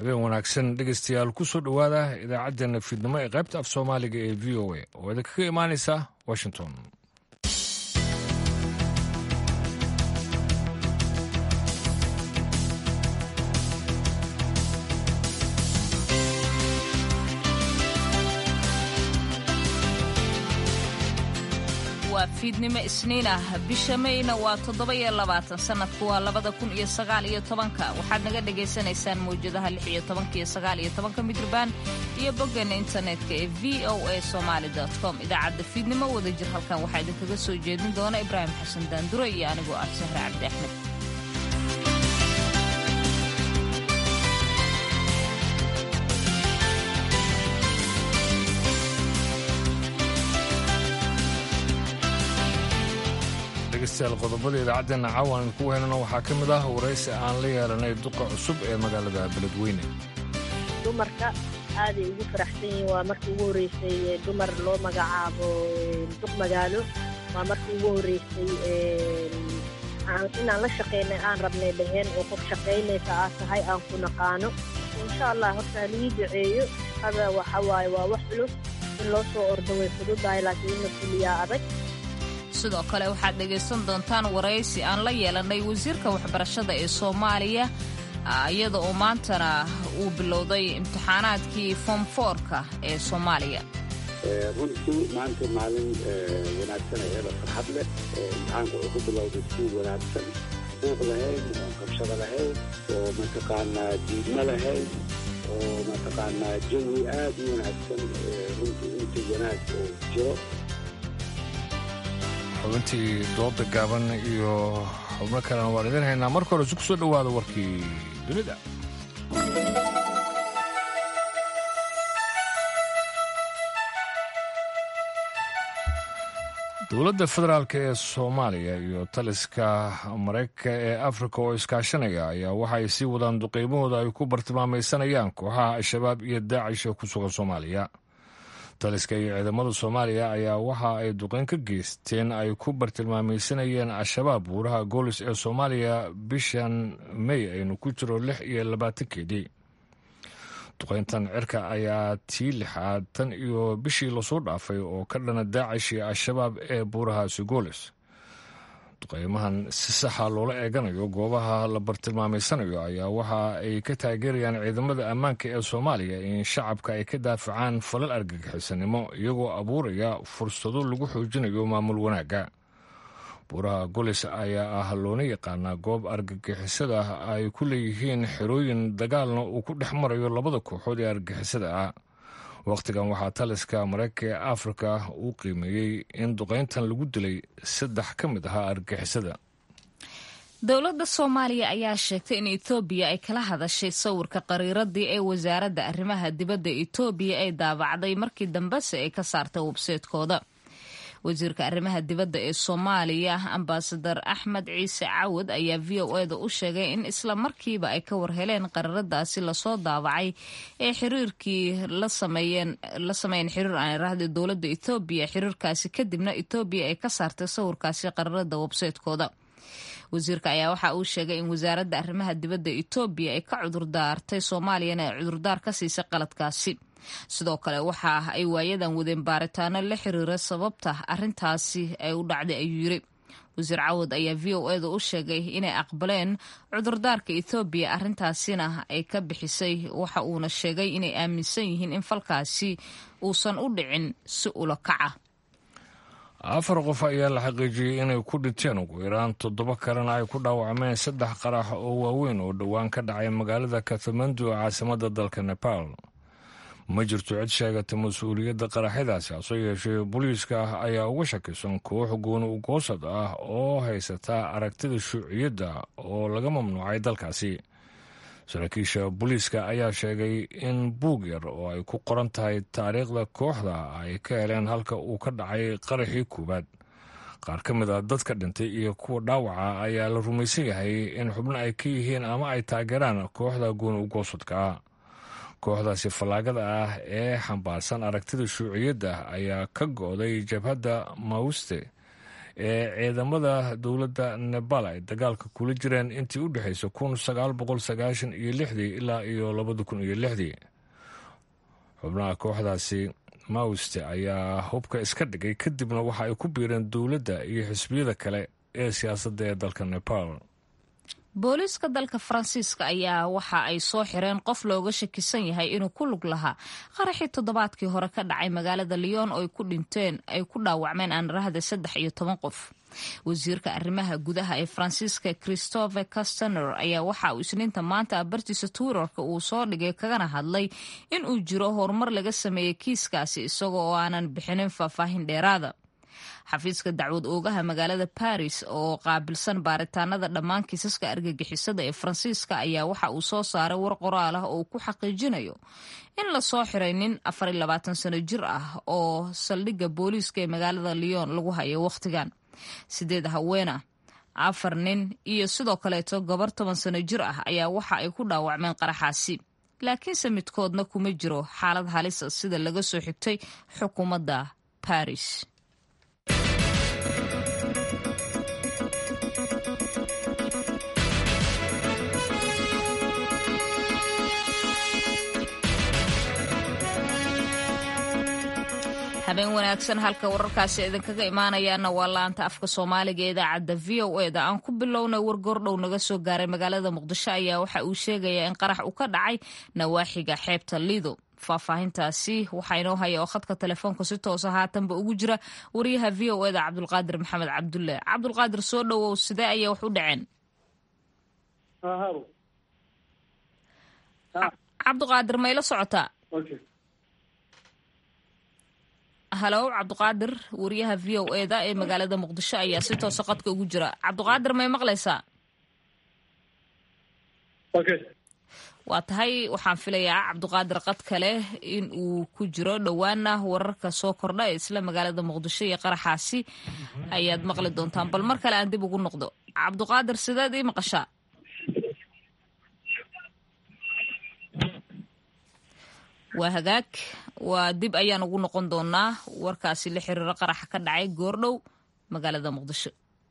habeen wanaagsan dhegeystayaal ku soo dhowaada idaacaddeenna fiidnimo ee qaybta af soomaaliga ee v o a oo idinkaga imaanaysa washington waa fiidnimo isniin ah bisha mayna waa toddoba iyo labaatan sannadku waa labada kun iyo sagaal iyo tobanka waxaad naga dhagaysanaysaan mawjadaha lix iyo tobanka iyo sagaal iyo tobanka midrabaan iyo boggeena internetka ee v o a somaali com idaacadda fiidnimo wada jir halkan waxaa idinkaga soo jeedin doona ibraahim xasan daanduro iyo anigoo ah sahre cabdi axmed dhegeystayaal qodobada idaacaddeena caawan ku heynana waxaa ka mid ah waraysi aan la yeelanay duqa cusub ee magaalada beledweyne dumarka aaday ugu faraxsan yihiin waa markii ugu horreysay dumar loo magacaabo duq magaalo waa markii ugu horreysay inaan la shaqaynay aan rabnay dhaheen oo qof shaqaynaysa aad tahay aan ku naqaano insha allah horta halii duceeyo hada waxa waaye waa wax culus in loo soo ordo way fududahay laakiin in la fuliyaa adag sidoo kale waxaad dhegaysan doontaan waraysi aan la yeelanay wasiirka waxbarashada ee soomaaliya iyada oo maantana uu bilowday imtixaanaadkii fom foorka ee soomaaliya runtii maanta maalin wanaagsan ayada farxad leh imtixaanka wuxuu ku bilowday si wanaagsan buuq lahayn oo qabshado lahayn oo mataqaanaa diidmo lahayn oo mataqaanaa jawi aad u wanaagsan runtii intii wanaag oo jiro xubintii dooda gaaban iyo xubno kalena waan idin haynaa marka hore isu ku soo dhowaada warkii dunida dowladda federaalk ee soomaaliya iyo taliska maraykanka ee afrika oo iskaashanaya ayaa waxay sii wadaan duqeymahooda ay ku bartilmaamaysanayaan kooxaha al-shabaab iyo daacish ee ku sugan soomaaliya taliska iyo ciidamada soomaaliya ayaa waxa ay duqeyn ka geysteen ay ku bartilmaamaysanayeen al-shabaab buuraha goolis ee soomaaliya bishan may aynu ku jiro lix iyo labaatankeedii duqeyntan cirka ayaa tii lixaad tan iyo bishii lasoo dhaafay oo ka dhana daacish iyo al-shabaab ee buurahaasi goolis duqeymahan si saxa loola eeganayo goobaha la bartilmaamaysanayo ayaa waxa ay ka taageerayaan ciidamada ammaanka ee soomaaliya in shacabka ay ka daafacaan falal argagixisanimo iyagoo abuuraya fursado lagu xoojinayo maamul wanaagga buuraha golis ayaa ah loona yaqaanaa goob argagixisada ay ku leeyihiin xerooyin dagaalna uu ku dhex marayo labada kooxood ee argagixisada ah wakhtigan waxaa taliska maraykanka ee afrika uu qiimeeyey in duqeyntan lagu dilay saddex ka mid ahaa argagixisada dowladda soomaaliya ayaa sheegtay in etoobiya ay kala hadashay sawirka qariiradii ee wasaaradda arrimaha dibadda etoobiya ay daabacday markii dambese ay ka saartay webseedkooda wasiirka arrimaha dibadda ee soomaaliya ambasadar axmed ciise cawad ayaa v o eda u sheegay in isla markiiba ay ka warheleen qararadaasi lasoo daabacay ee xiriirkii la sameeyeen xiriir aan iraahda dowladda etoobiya xiriirkaasi kadibna etoobiya ay ka saartay sawirkaasi qararada webseedkooda wasiirka ayaa waxa uu sheegay in wasaaradda arrimaha dibadda etoobiya ay ka cudurdaartay soomaaliyana ay cudurdaar ka siisay qaladkaasi sidoo kale waxa ay waayadan wadeen baaritaano la xiriira sababta arintaasi ay u dhacday ayuu yiri wasiir cawad ayaa v o eda u sheegay inay aqbaleen cudurdaarka ethoobiya arintaasina ay ka bixisay waxa uuna sheegay inay aaminsan yihiin in falkaasi uusan u dhicin si ula kaca afar qof ayaa la xaqiijiyey inay ku dhinteen ugu yaraan toddoba kalena ay ku dhaawacmeen saddex qarax oo waaweyn oo dhowaan ka dhacay magaalada katmandu caasimadda dalka nepal ma jirto cid sheegata mas-uuliyadda qaraxyadaasi hase yeeshee booliiska ayaa uga shakisan koox gooni ugoosad ah oo haysata aragtida shuuciyadda oo laga mamnuucay dalkaasi saraakiisha booliiska ayaa sheegay in buug yar oo ay ku qoran tahay taariikhda kooxda ay ka heleen halka uu ka dhacay qaraxii koowaad qaar ka mid a dadka dhintay iyo kuwa dhaawaca ayaa la rumaysan yahay in xubno ay ka yihiin ama ay taageeraan kooxda gooni ugoosadka kooxdaasi fallaagada ah ee xambaarsan aragtida shuuciyadda ayaa ka go'day jabhadda mauste ee ciidamada dowladda nebal ay dagaalka kula jireen intii u dhexaysay kun sagaal boqol sagaashan iyo lixdii ilaa iyo labada kun iyo lixdii xubnaha kooxdaasi mauste ayaa hubka iska dhigay kadibna waxa ay ku biireen dowladda iyo xisbiyada kale ee siyaasadda ee dalka nepal booliiska dalka faransiiska ayaa waxa ay soo xireen qof looga shakisan yahay inuu ku lug lahaa qaraxii toddobaadkii hore ka dhacay magaalada lyon oo ay ku dhinteen ay ku dhaawacmeen aanrahda saddex iyo toban qof wasiirka arrimaha gudaha ee faransiiska christopher castaner ayaa waxa uu isniinta maanta bartiisa twitterka uu soo dhigay kagana hadlay in uu jiro horumar laga sameeyey kiiskaasi isaga oo aanan bixinin faahfaahin dheeraada xafiiska dacwad oogaha magaalada baris oo qaabilsan baaritaanada dhammaan kiisaska argagixisada ee faransiiska ayaa waxa uu soo saaray war qoraal ah oo uu ku xaqiijinayo in lasoo xiray nin afar iyo labaatan sano jir ah oo saldhigga booliiska ee magaalada lyon lagu hayo wakhtigan sideed haweena afar nin iyo sidoo kaleeto gabar toban sano jir ah ayaa waxa ay ku dhaawacmeen qaraxaasi laakiinse midkoodna kuma jiro xaalad halisa sida laga soo xigtay xukuumadda baris habeen wanaagsan halka wararkaasi idinkaga imaanayaana waa laanta afka soomaaliga ee idaacadda v o eda aan ku bilownay war goordhow naga soo gaaray magaalada muqdisho ayaa waxa uu sheegayaa in qarax uu ka dhacay nawaaxiga xeebta lido faahfaahintaasi waxaa inoo haya oo khadka telefoonka si toosa haatanba ugu jira wariyaha v o eda cabdulqaadir maxamed cabdulle cabdulqaadir soo dhowow sidee ayay wax u dhaceen cabdiqaadir mayla socotaa halow cabdiqaadir wariyaha v o eda ee magaalada muqdisho ayaa si toosa qadka ugu jira cabdiqaadir may maqlaysaa waa tahay waxaan filayaa cabdiqaadir qad kale in uu ku jiro dhowaana wararka soo kordha ee isla magaalada muqdisho iyo qaraxaasi ayaad maqli doontaan bal mar kale aan dib ugu noqdo cabdiqaadir sideed ii maqashaa waa hagaag waa dib ayaan ugu noqon doonaa warkaasi la xiriiro qaraxa ka dhacay goordhow magaalada muqdisho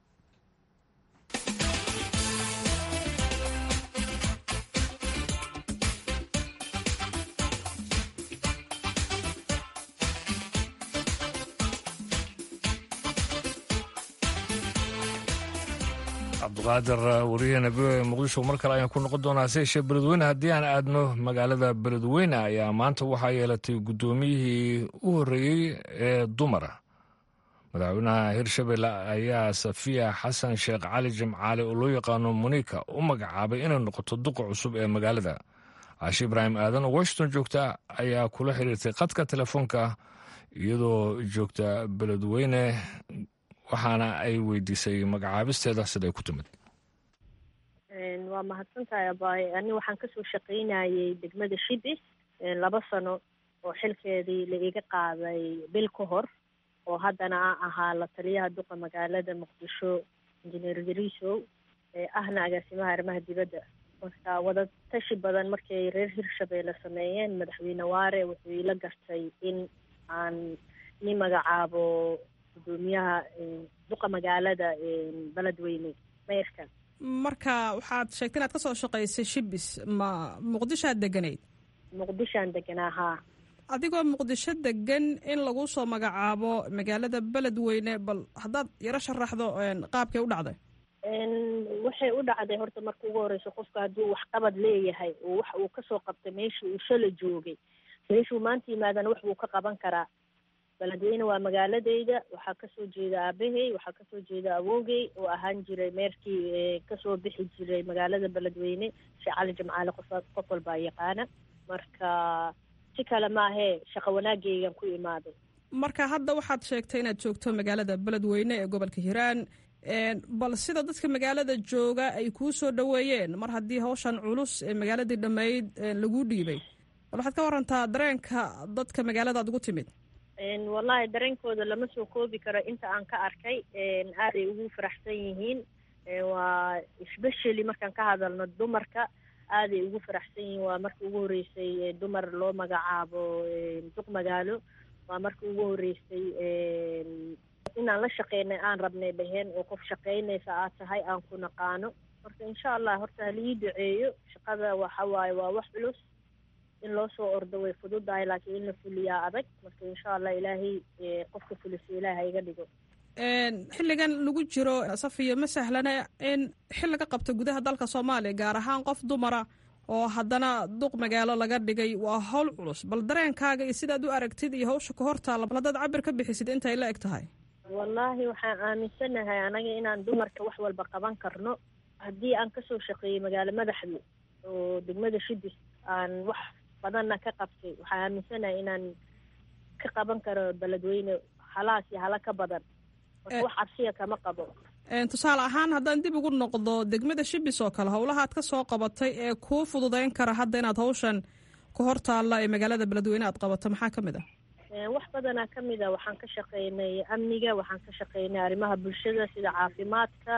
cabdiqaadir wariyaheena v o muqdisho mar kale ayaan ku noqon doonaa se yeeshee beledweyne haddii aan aadno magaalada beledweyne ayaa maanta waxaa yeelatay guddoomiyihii u horreeyey ee dumara madaxweynaha hirshabelle ayaa safiya xasan sheekh cali jimcaale oo loo yaqaano munika u magacaabay inay noqoto duqa cusub ee magaalada caashi ibraahim aadan oo washington joogta ayaa kula xiriirtay qadka telefoonka iyadoo joogta beledweyne waxaana ay weydiisay magacaabisteeda siday ku timid waa mahadsantahay abaaye ani waxaan kasoo shaqaynayay degmada shibis laba sano oo xilkeedii la iga qaaday bil ka hor oo haddana a ahaa la taliyaha duqa magaalada muqdisho injineer dariisow ee ahna agaasimaha arrimaha dibadda marka wada tashi badan markay reer hirshabeelle sameeyeen madaxweyne waare wuxuu ila gartay in aan ni magacaabo gudoomiyaha duqa magaalada beledweyne meyrka marka waxaad sheegtay inaad kasoo shaqaysay shibis ma muqdishoaad deganayd muqdishoan deganaa haa adigoo muqdisho degan in lagu soo magacaabo magaalada beledweyne bal haddaad yaro sharaxdo qaabkay u dhacday waxay u dhacday horta marka ugu horeyso qofka hadduu waxqabad leeyahay oo wax uu kasoo qabtay meeshii uu shala joogay meeshuu maanta yimaadana wax buu ka qaban karaa beledweyne waa magaaladeyda waxaa kasoo jeeda aabahey waxaa kasoo jeeda awowgey oo ahaan jiray meerkii kasoo bixi jiray magaalada beledweyne sheekh cali jimcaale qof qof walbaa yaqaana marka si kale maahee shaqo wanaageygan ku imaaday marka hadda waxaad sheegtay inaad joogto magaalada beledweyne ee gobolka hiiraan bal sida dadka magaalada jooga ay kuu soo dhoweeyeen mar haddii hawshan culus ee magaaladii dhammayd laguu dhiibay bal waxaad ka warantaa dareenka dadka magaaladaad ugu timid wallahi dareenkooda lama soo koobi karo inta aan ka arkay aaday ugu faraxsan yihiin waa especially markaan ka hadalno dumarka aaday ugu faraxsan yihiin waa markii ugu horreysay dumar loo magacaabo duq magaalo waa markii ugu horreysay inaan la shaqeynay aan rabnay dhaheen oo qof shaqaynaysa aad tahay aan ku naqaano marka insha allah horta halii duceeyo shaqada waxa waaye waa wax culus in loo soo ordo way fududahay laakiin in la fuliyaa adag marka insha allah ilaahay qofka fulisa ilaaha iga dhigo xilligan lagu jiro safiyo ma sahlana in xil laga qabto gudaha dalka soomaaliya gaar ahaan qof dumara oo haddana duq magaalo laga dhigay waa howl culus bal dareenkaaga iyo sidaad u aragtid iyo hawsha ka hortaalla bal haddaad cabir ka bixisid intay la eg tahay wallaahi waxaan aaminsanahay anaga inaan dumarka wax walba qaban karno haddii aan kasoo shaqeeyey magaalo madaxda oo degmada shidis aan wax badanna ka qabtay waxaan aaminsanahay inaan ka qaban karo beledweyne halaas iyo hala ka badan marka wax cabsiya kama qabo tusaale ahaan haddaan dib ugu noqdo degmada shibis oo kale howlaha aad ka soo qabatay ee kuu fududeyn kara hadda inaad hawshan ka hor taalla ee magaalada beledweyne aad qabato maxaa ka mid ah wax badanaa ka mid a waxaan ka shaqeynay amniga waxaan ka shaqeynay arrimaha bulshada sida caafimaadka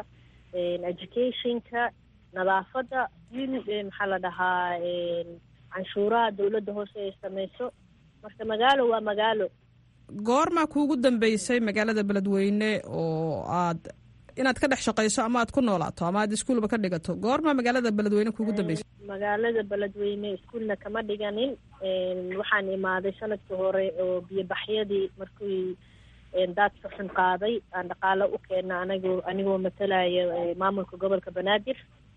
educationka nadaafadda maxaa la dhahaa canshuuraha dowladda hoose ay samayso marka magaalo waa magaalo goormaa kuugu dambeysay magaalada beledweyne oo aad inaad ka dhex shaqayso ama aad ku noolaato ama aad iskuulba ka dhigato goormaa magaalada beledweyne kuugu dambeysay magaalada beledweyne iskuulna kama dhiganin waxaan imaaday sanadkii hore oo biyobaxyadii markii daadka xun qaaday aan dhaqaalo u keena anagoo anigoo matalaya maamulka gobolka banaadir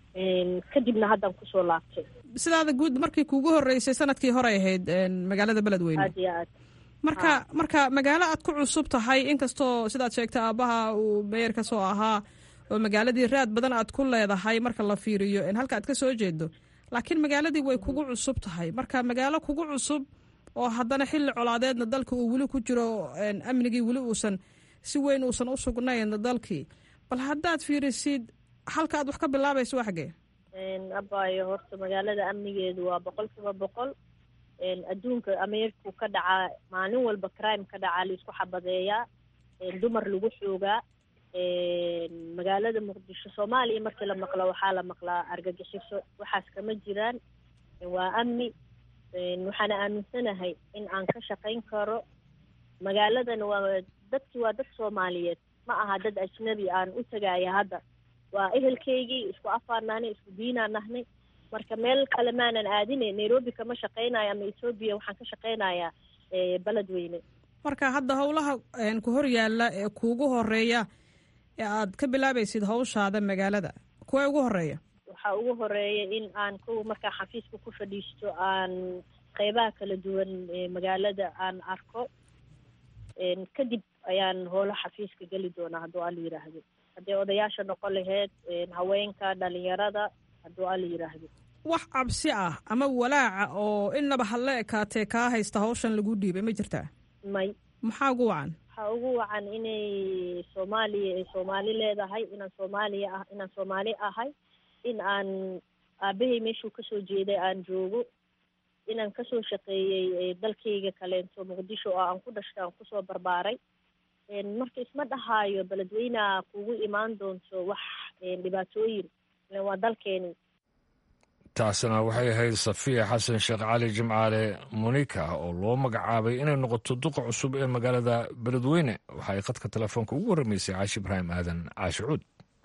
kadibna haddaan kusoo laabtay sidaada guud markii kuugu horeysay sanadkii horey ahayd magaalada beledweyne aad iyo aad marka marka magaalo aad ku cusub tahay inkastoo sidaad sheegtay aabaha uu meyer ka soo ahaa oo magaaladii raad badan aad ku leedahay marka la fiiriyo halka aad ka soo jeedo laakiin magaaladii way kugu cusub tahay marka magaalo kugu cusub oo haddana xilli colaadeedna dalka uu weli ku jiro amnigii weli uusan si weyn uusan u sugnayn dalkii bal haddaad fiirisid halka aad wax ka bilaabayso waa xagee abaayo horta magaalada amnigeedu waa boqol kiiba boqol adduunka ameerku ka dhacaa maalin walba crime ka dhacaa laisku xabadeeyaa dumar lagu xoogaa magaalada muqdisho soomaaliya markii la maqlo waxaa la maqlaa argagixiso waxaas kama jiraan waa amni waxaana aaminsanahay in aan ka shaqayn karo magaaladan waa dadki waa dad soomaaliyeed ma aha dad ajnabi aan u tagaaya hadda waa ehelkaygii isku afaan nahnay isku diinaan nahnay marka meel kale maanan aadine nairobi kama shaqaynayo ama ethoobiya waxaan ka shaqaynayaa beledweyne marka hadda howlaha ku hor yaalla ee kuugu horeeya ee aad ka bilaabaysid hawshaada magaalada kuwa ugu horeeya waxaa ugu horeeya in aan kow markaa xafiiska ku fadhiisto aan qeybaha kala duwan magaalada aan arko kadib ayaan howlo xafiiska geli doonaa hadduu ala yidhaahdo hadday odayaasha noqon laheyd haweenka dhalinyarada hadduu ala yidhaahdo wax cabsi ah ama walaaca oo inaba hadla ekaatee kaa haysta hawshan lagu dhiibay ma jirtaa may maxaa ugu wacan waxaa ugu wacan inay soomaaliya ay soomaali leedahay inaan soomaaliya ah inaan soomaali ahay in aan aabahay meeshuu kasoo jeeday aan joogo inaan kasoo shaqeeyey dalkayga kaleento muqdisho oo aan ku dhashtay aan kusoo barbaaray marka isma dhahaayo beledweyneha kugu imaan doonto wax dhibaatooyin waa dalkeeni taasina waxay ahayd safiya xasan sheekh cali jimcaale monika oo loo magacaabay inay noqoto duqa cusub ee magaalada beledweyne waxa ay khadka telefoonka ugu warramaysay caashi ibraahim aadan caashi cuud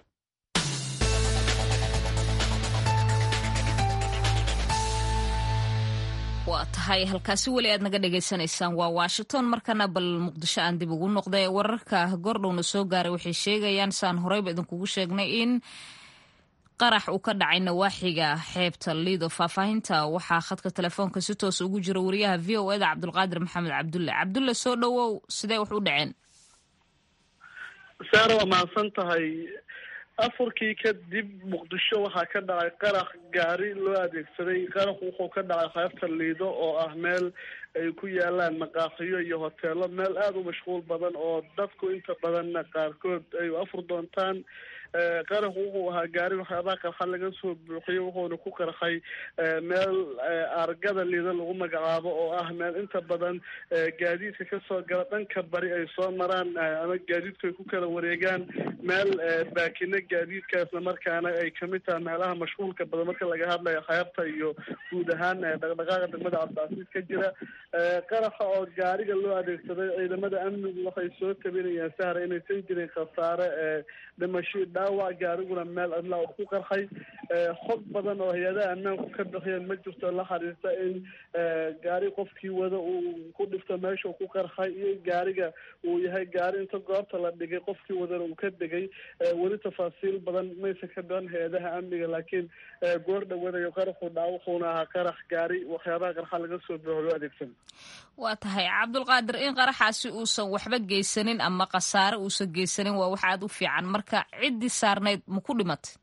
waa tahay halkaasi weli aad naga dhagaysanaysaan waa washington markana bal muqdisho aan dib ugu noqday wararka gordhowna soo gaaray waxay sheegayaan saan horeyba idinkugu sheegnay in qarax uu ka dhacay nawaaxiga xeebta liido faahfaahinta waxaa khadka telefoonka si toos ugu jira wariyaha v o eda cabdulqaadir maxamed cabdulle cabdulle soo dhowow sidee wax u dhaceen saara waa mahadsan tahay afurkii kadib muqdisho waxaa ka dhacay qarax gaari loo adeegsaday qaraxu wuxuu ka dhacay xeebta liido oo ah meel ay ku yaalaan maqaaxiyo iyo hoteelo meel aada u mashquul badan oo dadku inta badanna qaarkood ay afur doontaan qaraxu wuxuu ahaa gaari waxyaabaha qarxa laga soo buuxiyey wuxuuna ku qarxay meel argada liida lagu magacaabo oo ah meel inta badan gaadiidka kasoo gala dhanka bari ay soo maraan ama gaadiidku ay ku kala wareegaan meel baakina gaadiidka isla markaana ay kamid tahay meelaha mashquulka badan marka laga hadlayo xeebta iyo guud ahaan dhaqdhaqaaqa degmada cabdicasiis ka jira qaraxa oo gaariga loo adeegsaday ciidamada amnigu waxay soo tabinayaan sahra inaysan jirin khasaare dhimasho dhaawac gaariguna meel cidla oo ku qarxay xog badan oo hay-adaha ammaanku ka bixiyeen ma jirto la xiriirta in gaari qofkii wada uu ku dhifto meesha uu ku qarxay iyo gaariga uu yahay gaari inta goobta la dhigay qofkii wadana uu ka degay weli tafaasiil badan maysan ka bixin hay-adaha amniga laakiin goor dhawanayo qaraxu dhaca wuxuuna ahaa qarax gaari waxyaabaha qarxa laga soo bixo loo adeegsan waa tahay cabdulqaadir in qaraxaasi uusan waxba geysanin ama khasaare uusan geysanin waa wax aada u fiican marka ciddii saarnayd ma ku dhimatay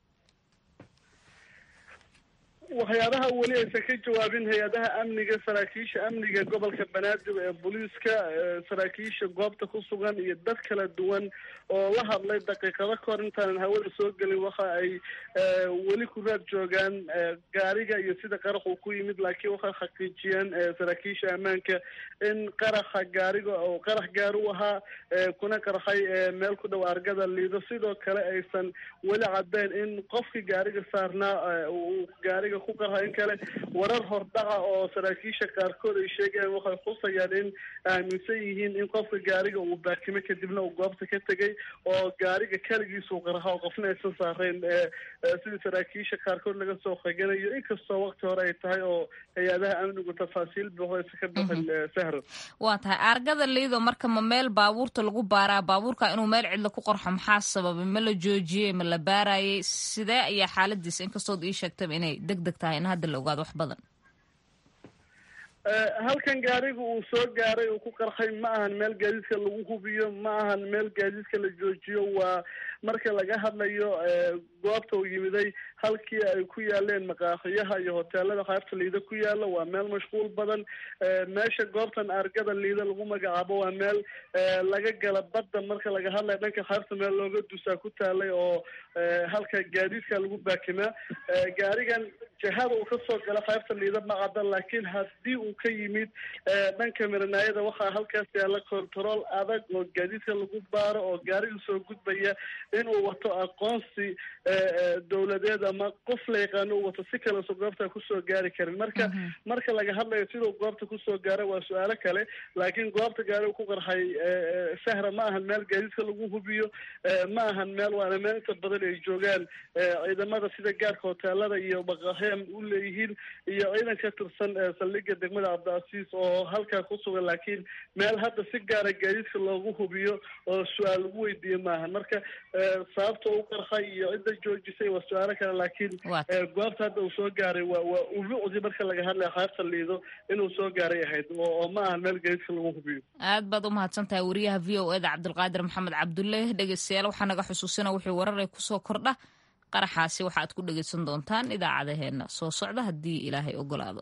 waxyaabaha weli aysan ka jawaabin hay-adaha amniga saraakiisha amniga gobolka banaadir ee booliiska saraakiisha goobta ku sugan iyo dad kala duwan oo la hadlay daqiiqado kahor intaanan hawada soo gelin waxa ay weli ku raad joogaan gaariga iyo sida qarax uu ku yimid laakiin waxay xaqiijiyeen saraakiisha ammaanka in qaraxa gaariga oo qarax gaari u ahaa kuna qarxay meel ku dhow argada liido sidoo kale aysan weli caddeyn in qofkii gaariga saarnaa uu gaariga ku qarxa in kale warar hordhaca oo saraakiisha qaarkood ay sheegayaan waxay xusayaan in aaminsan yihiin in qofka gaariga uu baakimo kadibna uu goobta ka tegay oo gaariga keligiisuu qarxa oo qofna aysan saarayn sidii saraakiisha qaarkood laga soo qeganayo inkastoo waqti hore ay tahay oo hay-adaha amnigu tafaasiil buuxo aysan ka bixin sahro waa tahay aargada liido marka ma meel baabuurta lagu baaraa baabuurka inuu meel cidla ku qorxo maxaa sababay ma la joojiyey ma la baarayay sidee ayaa xaaladiisa inkastood ii sheegtaba inay deg deg tahay in hadda la ogaado wax badan halkan gaariga uu soo gaaray uu ku qarxay ma ahan meel gaadiidka lagu hubiyo ma ahan meel gaadiidka la joojiyo waa marka laga hadlayo goobta uu yimiday halkii ay ku yaaleen maqaaxiyaha iyo hoteelada qaybta liida ku yaala waa meel mashquul badan meesha goobtan argada liida lagu magacaabo waa meel laga gala badda marka laga hadlayo dhanka qaybta meel looga dusaa ku taalay oo halka gaadiidka lagu baakimaa gaarigan jihada uu kasoo gala qaybta liida ma cadda laakiin haddii uu ka yimid dhanka miranaayada waxaa halkaas yaala control adag oo gaadiidka lagu baaro oo gaariga soo gudbaya inuu wato aqoonsi dowladeed ama qof la yaqaano uu wato si kaleso goobta kusoo gaari karin marka marka laga hadlayo siduu goobta kusoo gaaray waa su-aalo kale laakiin goobta gaariga ku qarxay sahra ma ahan meel gaadiidka lagu hubiyo ma ahan meel waana meel inta badan ay joogaan ciidamada sida gaarka hoteelada iyo baqaheem u leeyihiin iyo ciidan ka tirsan saldhiga degmada cabdicasiis oo halkaa ku sugan laakiin meel hadda si gaara gaadiidka loogu hubiyo oo su-aal lagu weydiiye maahan marka sababta u qarxay iyo cidda joojisay waa su-aalo kale laakiin goobta hadda uu soo gaaray waa waa ubucdi marka laga hadlaya qaybta liido inuu soo gaaray ahayd oo ma ahan meel gaadiidka lagu hubiyo aad baad u mahadsan tahay wariyaha v o eda cabdulqaadir maxamed cabdulle dhegeystayaal waxaa naga xusuusina wixii warar ay kusoo kordha qaraxaasi waxaad ku dhegeysan doontaan idaacadaheena soo socda haddii ilaahay ogolaado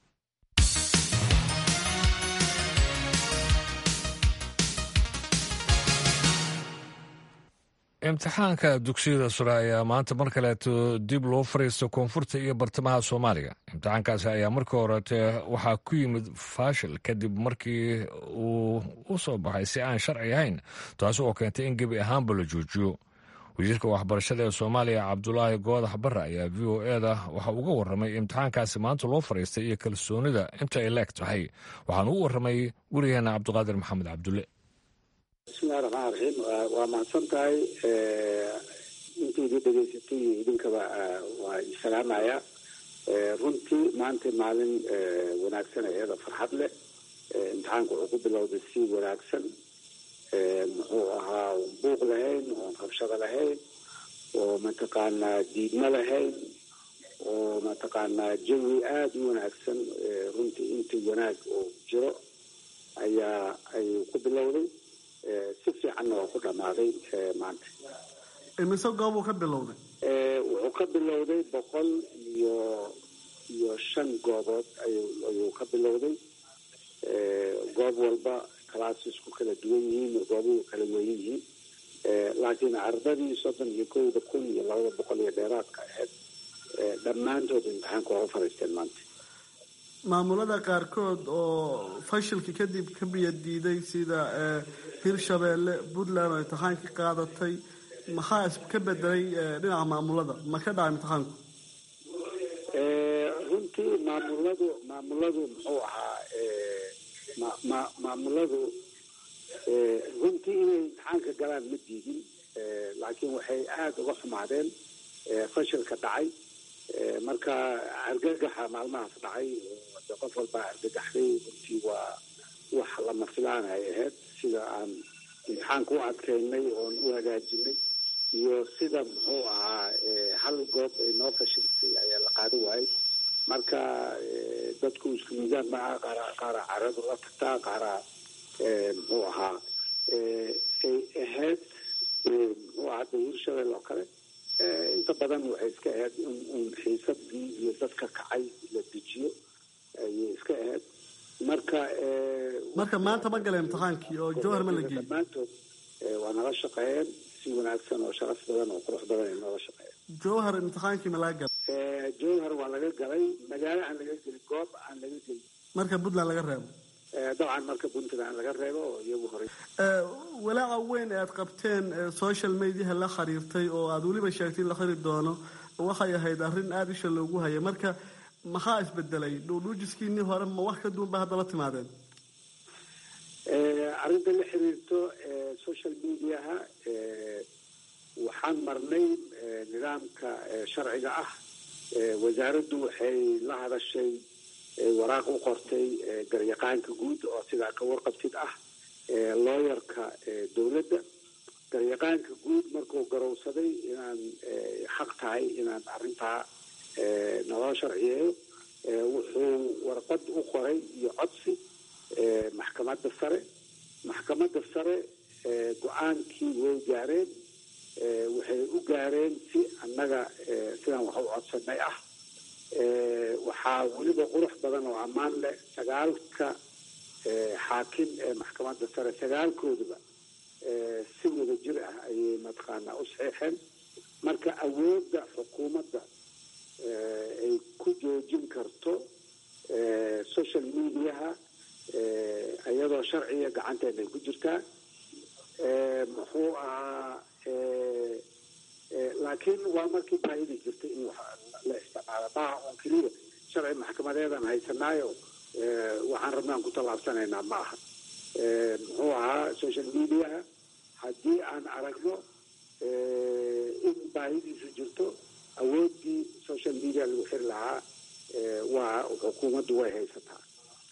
imtixaanka dugsiyada sure ayaa maanta mar kaleeto dib loo fariista koonfurta iyo bartamaha soomaaliya imtixaankaasi ayaa markii horete waxaa ku yimid faashil kadib markii uu u soo baxay si aan sharci ahayn taasi oo keentay in gebi ahaanba la joojiyo wasiirka waxbarashada ee soomaaliya cabdulaahi goodax barre ayaa v o eda waxa uga warramay imtixaankaasi maanta loo fariistay iyo kalsoonida inta ay leeg tahay waxaana u warramay werigeena cabdiqaadir maxamed cabdulle bismillahi raxmaan raxiim waa mahadsan tahay intaydii dhegaysatay iyo idinkaba waa isalaamaya runtii maanta maalin wanaagsan iyada farxad leh imtixaanka wuxuu ku bilowday si wanaagsan muxuu ahaa buuq lahayn oon rabshado lahayn oo mataqaanaa diidmo lahayn oo mataqaanaa jawi aada u wanaagsan runtii intii wanaag oo jiro ayaa ayuu ku bilowday si fiicanna waa ku dhammaaday maanta imise goobuu ka bilowday wuxuu ka bilowday boqol iyo iyo shan goobood ayuu ka bilowday goob walba clasesku kala duwan yihiin goobuhu kala weyn yihiin laakiin ardadii soddon iyo kowda kun iyo labada boqol iyo dheeraadka aheyd dhammaantood imtixaanka waa u fariisteen maanta maamulada qaarkood oo fashilka kadib ka biya diiday sida hirshabeelle puntland oo imtixaankii qaadatay maxaa ka bedelay dhinaca maamulada ma ka dhaca imtixaanku runtii maamuladu maamuladu muxuu ahaa ma ma maamuladu runtii inay imtixaanka galaan ma diidin laakiin waxay aada uga xumaadeen fashilka dhacay marka argagaxa maalmahaas dhacay de qof walbaa argagaxday runtii waa wax lama filaan ay ahayd sida aan imtixaanka u adkeynay oon u hagaajinay iyo sida muxuu ahaa hal goob ay noo fashilsay ayaa la qaada waayey marka dadku isku miisaan maaha qaara qaara caradu la tagtaa qaara muxuu ahaa ay ahayd muxuu ahaa de hirshabelle oo kale inta badan waxay iska ahayd in un xiisadii iyo dadka kacay la dejiyo ayay iska ahayd marka marka maanta ma gala imtixaankii oo jowhar ma la geeyey dhammaantood waa nala shaqeeyeen si wanaagsan oo sharaf badan oo qurux badan ay noola shaqeeyeen jowhar imtixaankii ma laga gala jowhar waa laga galay magaalo aan laga gelin goob aan laga gelin marka puntland laga reebo dabcan marka puntland laga reebo oo iyagu horey walaaca weyn ee aad qabteen social mediaha la xiriirtay oo aada weliba sheegtay in la xiri doono waxay ahayd arrin aada isha loogu hayay marka maxaa isbedelay dhuudhuujiskiinii hore ma wax ka duwan ba hadda la timaadeen arrinta la xiriirto social mediaha waxaan marnay nidaamka sharciga ah wasaaraddu waxay la hadashay waraaq u qortay garyaqaanka guud oo sidaa ka warqabtid ah looyarka dowladda garyaqaanka guud markuu garowsaday inaan xaq tahay inaan arrintaa naloo sharciyeeyo wuxuu warqad u qoray iyo codsi maxkamadda sare maxkamadda sare go-aankii way gaareen waxay u gaareen si annaga sidaan wax u codsanay ah waxaa weliba qurux badan oo ammaan leh sagaalka xaakim ee maxkamadda sare sagaalkoodaba si wada jir ah ayay mataqaanaa u saxiixeen marka awoodda xukuumadda ay ku joojin karto social mediaha iyadoo sharciga gacanteena ay ku jirtaa muxuu ahaa laakiin waa markii baahidi jirtay in la isticmaalo maaha un keliya sharci maxkamadeedan haysanaayo waxaan rabnaan ku tallaabsanaynaa ma aha muxuu ahaa social mediaha haddii aan aragno in baahidiisu jirto awooddii social media lagu xiri lahaa waa xukuumaddu way haysataa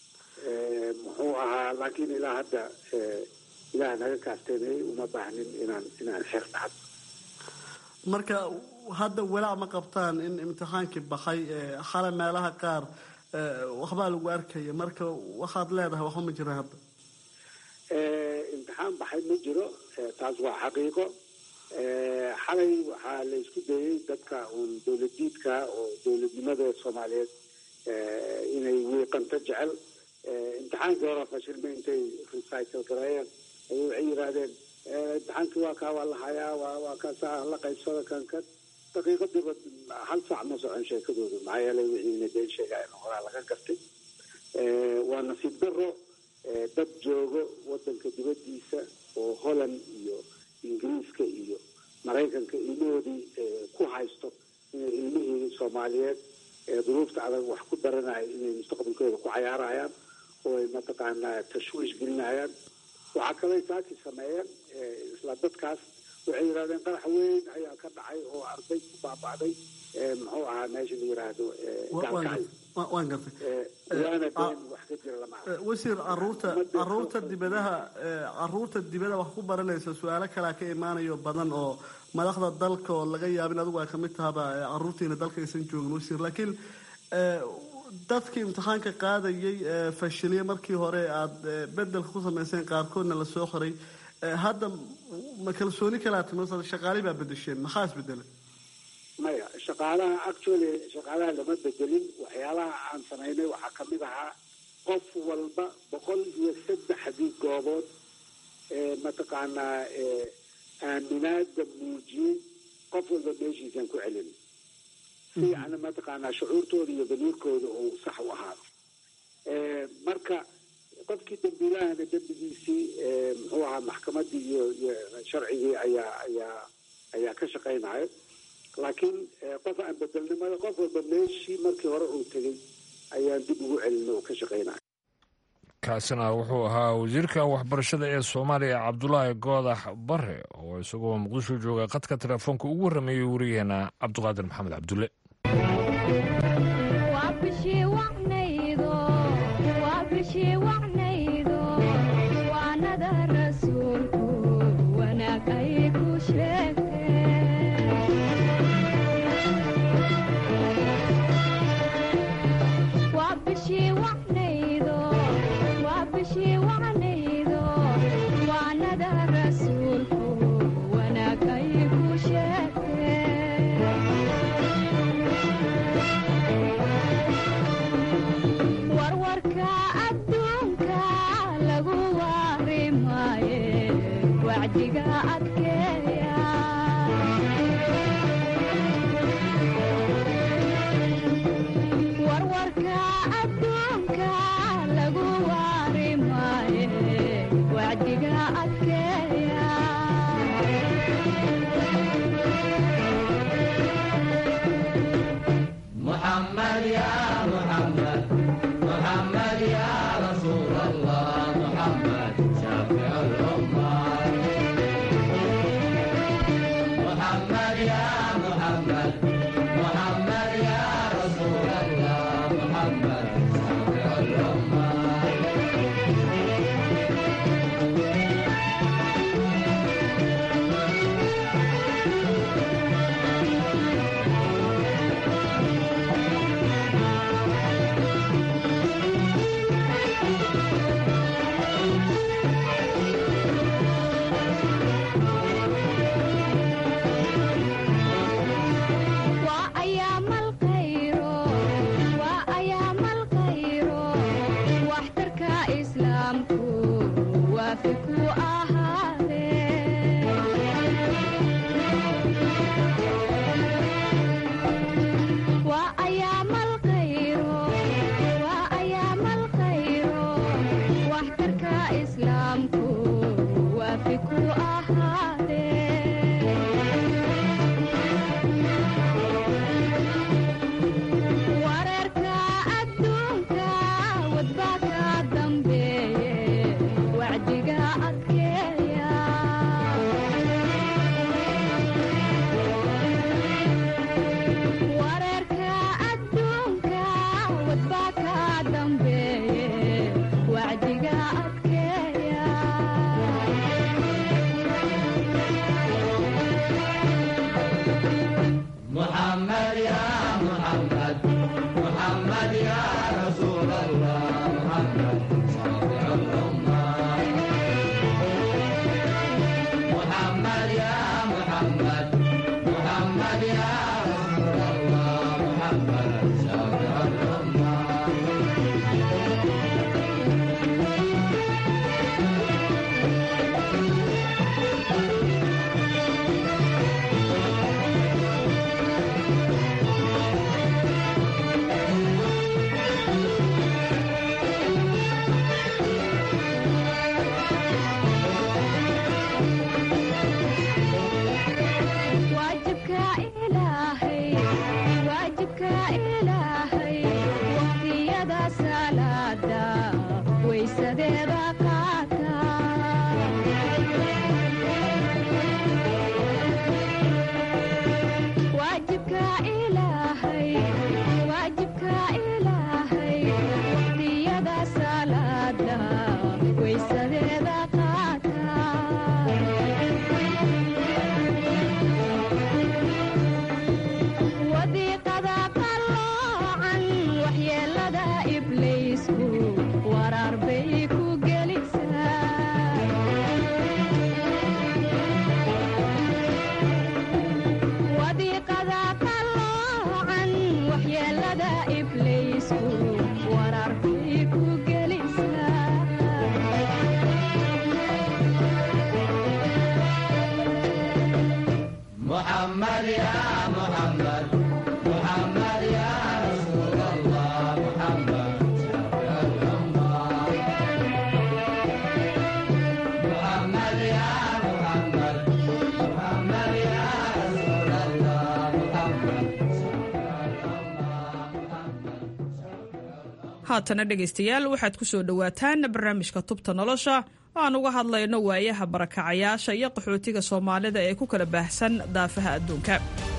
muxuu ahaa laakiin ilaa hadda ilaah naga kaasteenayay uma baahnin inaan inaan xeer dhacdo marka hadda walaac ma qabtaan in imtixaankii baxay xale meelaha qaar waxbaa lagu arkaya marka waxaad leedahay waxba ma jiraan hadda imtixaan baxay ma jiro taas waa xaqiiqo xalay waxaa la isku dayay dadka uun dowladiidka oo dowladnimada soomaaliyeed inay wiiqanto jecel imtixaankii hore fashilma intay recycle gareeyeen ayay waxay yidhaahdeen imtixaankii waa kaa waa la hayaa waa waa kaasaa la qaybsada kan kan daqiiqadiiba hal saac ma socon sheekadoodu maxaa yeelay wixiina been sheegaayeen horaa laga gartay waa nasiib daro dad joogo wadanka dibadiisa oo holland iyo ingiriiska iyo maraykanka ilmahoodii ku haysto inay ilmihii soomaaliyeed duruufta adag wax ku daranaya inay mustaqbalkooda ku cayaarayaan oo ay mataqaanaa tashwiish gelinayaan waxaa kaley saaki sameeyeen isla dadkaas waxay yidhahdeen qarax weyn ayaa ka dhacay oo arday ku baaba'day muxuu ahaa meesha la yiraahdo gaalkacay waan gartay waana been wax ka jira lama arko wasiir caruurta caruurta dibadaha caruurta dibada wax ku baranaysa su-aalo kalea ka imaanayo badan oo madaxda dalka oo laga yaabin adigu ay kamid tahaba caruurtiina dalka aysan joogin wasiir laakiin dadkii imtixaanka qaadayay fashiliye markii hore aada bedelka ku samayseen qaarkoodna lasoo qoray hadda ma kalsooni kalaa timi shaqaali baa bedesheen maxaa isbedelay maya shaqaalaha actually shaqaalaha lama bedelin waxyaalaha aan samaynay waxaa kamid ahaa qof walba boqol iyo saddexdii goobood ee mataqaanaa aaminaada muujiyey qof walba meeshiisaan ku celin si yani mataqaanaa shucuurtooda iyo damiirkooda uu sax u ahaado marka qofkii dambiilahana dembigiisii muxuu ahaa maxkamadii iyo iyo sharcigii ayaa ayaa ayaa ka shaqaynayo laakiin qof aan bedelnimada qof walba meeshii markii hore uu tegay ayaan dib ugu celina oo ka shaqaynayo kaasina wuxuu ahaa wasiirka waxbarashada ee soomaaliya cabdulaahi goodax bare oo isagoo muqdisho jooga qadka telefoonka ugu warrameeyey wariyaheena cabduqaadir maxamed cabdulle haatana dhegaystayaal waxaad ku soo dhowaataan barnaamijka tubta nolosha oo aan uga hadlayno waayaha barakacayaasha iyo qaxootiga soomaalida ee ku kala baahsan daafaha adduunka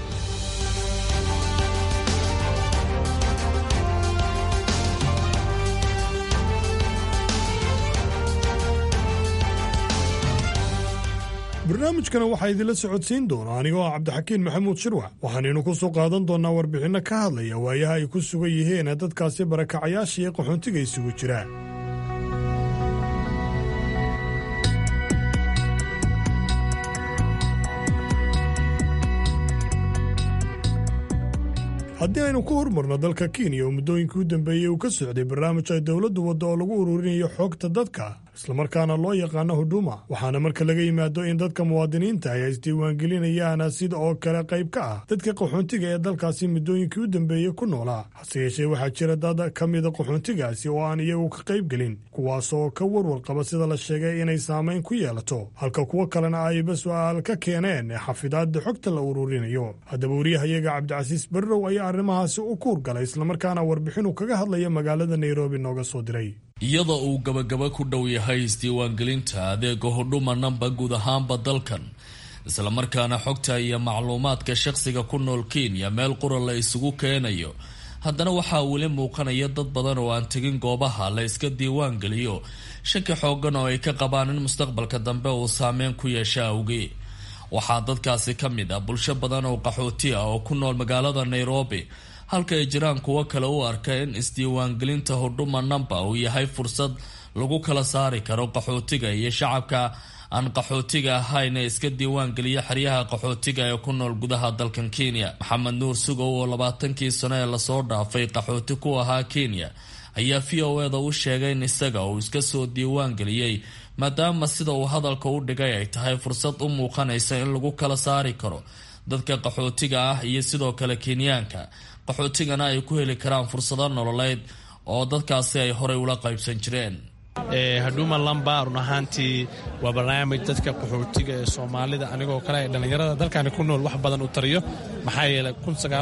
barnaamijkana waxaa idinla socodsiin doona anigoo ah cabdixakiin maxamuud shirwax waxaanaynu ku soo qaadan doonnaa warbixinno ka hadlaya waayaha ay ku sugan yihiin dadkaasi barakacayaasha iyo qaxoontiga isugu jira haddii aynu ku hormarno dalka kenya oo muddooyinkii u dambeeyey uu ka socday barnaamij ay dowladdu waddo oo lagu ururinayo xoogta dadka islamarkaana loo yaqaano huduma waxaana marka laga yimaado in dadka muwaadiniinta ay isdiiwaangelinayaan sida oo kale qayb ka ah dadka qaxoontiga ee dalkaasi muddooyinkii u dambeeyey ku noolaa hase yeeshee waxaa jira dad ka mida qaxoontigaasi oo aan iyagu ka qayb gelin kuwaas oo ka warwar qaba sida la sheegay inay saamayn ku yeelato halka kuwo kalena ayba su'aal ka keeneen xafidaadda xogta la ururinayo haddaba wariyahayaga cabdicasiis barrow ayaa arrimahaasi u kuur galay islamarkaana warbixinu kaga hadlaya magaalada nairobi nooga soo diray iyadoo uu gabagaba ku dhow yahay isdiiwaangelinta adeega hudhuma namba guud ahaanba dalkan islamarkaana xogta iyo macluumaadka shaqsiga ku nool kenya meel qura la isugu keenayo haddana waxaa weli muuqanaya dad badan oo aan tegin goobaha la iska diiwaangeliyo shaki xoogan oo ay ka qabaan in mustaqbalka dambe uu saameyn ku yeesha awgee waxaa dadkaasi ka mid ah bulsho badan oo qaxooti ah oo ku nool magaalada nairobi halka ay jiraan kuwo kale u arka in isdiiwaangelinta hudhuma namba uu yahay fursad lagu kala saari karo qaxootiga iyo shacabka aan qaxootiga ahayn ee iska diiwaangeliya xeryaha qaxootiga ee ku nool gudaha dalkan kenya maxamed nuur sugow oo labaatankii sano ee lasoo dhaafay qaxooti ku ahaa kenya ayaa v o eda u sheegay in isaga uu iska soo diiwaangeliyey maadaama sida uu hadalka u dhigay ay tahay fursad u muuqanaysa in lagu kala saari karo dadka qaxootiga ah iyo sidoo kale kenyaanka qaxootigana ay ku heli karaan fursado nololeed oo dadkaasi ay horey ula qaybsan jireen hadhuuma lamba run ahaantii waa barnaamij dadka qaxootiga ee soomaalida anigoo kale ee dhallinyarada dalkani ku nool wax badan u tariyo maxaa yeelay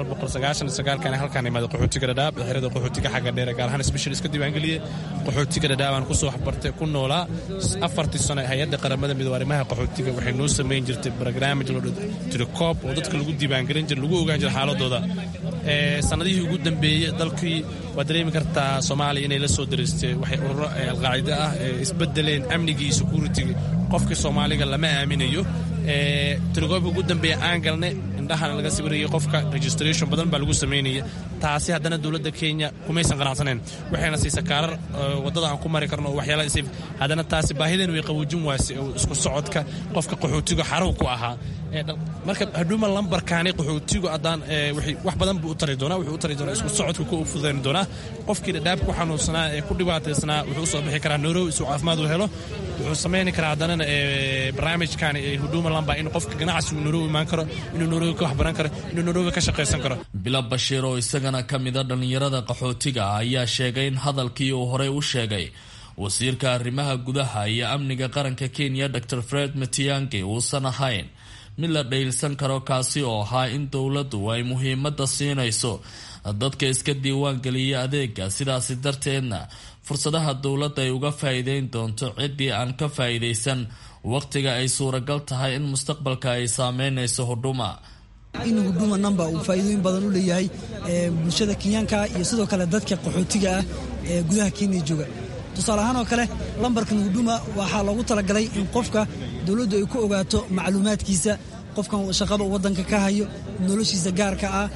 kan halkaan imaada qaxootiga dhadhaab xerada qaxootiga xagga dheere gaar ahaan sbeshal iska diiwaangeliyey qaxootiga dhadhaab aan kusoo waxbartay ku noolaa afartii sano hay-adda qaramada midoob arrimaha qaxootiga waxay noo samayn jirtay barnaamij loo tirikoob oo dadka lagu diiwaangelin jira lagu ogaan jira xaaladooda sanadihii ugu dambeeyey dalkii waad dareemi kartaa soomaaliya inay la soo daraystay waxay ururo alqaacida ah isbedeleen amnigii security qofkii soomaaliga lama aaminayo tirikoobka ugu dambeeya aan galnay indhahana laga sawirayay qofka registration badan baa lagu samaynaya taasi haddana dowladda kenya kumaysan qanacsaneen waxayna siisa kaarar wadada aan ku mari karno waxyaala haddana taasi baahideen way qawoojin waase isku socodka qofka qaxootiga xarow ku ahaa marka hadhuuma lambarkaani qaxootigu haddaan wax badan buu u tari doonaa wuxuu u tari doonaa isku socodka ku fudayn doonaa qofkii dhadhaab ku xanuunsanaa ee ku dhibaataysnaa wuxuu usoo bixi karaa nairobi isuu caafimaad u helo wuxuu samayni karaa haddanana barnaamijkaani hadhuuma lamba in qofka ganacsi uu nairobi imaan karo inuu nairobi ka waxbaran karo inuu nairobi ka shaqaysan karo bilo bashiir oo isagana ka mida dhallinyarada qaxootiga ah ayaa sheegay in hadalkii uu horey u sheegay wasiirka arrimaha gudaha iyo amniga qaranka kenya dor fred matiyangi uusan ahayn mid la dhaylsan karo kaasi oo ahaa in dowladdu ay muhiimadda siinayso dadka iska diiwaangeliya adeega sidaasi darteedna fursadaha dowladda ay uga faa'iideyn doonto ciddii aan ka faa'iidaysan waqtiga ay suuragal tahay in mustaqbalka ay saameynayso hudhuma in huduma namba uu faa'iidooyin badan u leeyahay bulshada kenyaanka iyo sidoo kale dadka qaxootiga ah ee gudaha kenya jooga tusaale ahaan oo kale lambarkan huduma waxaa loogu talagalay in qofka dowladdu ay ku ogaato macluumaadkiisa qofkan shaqada waddanka ka hayo noloshiisa gaarka ah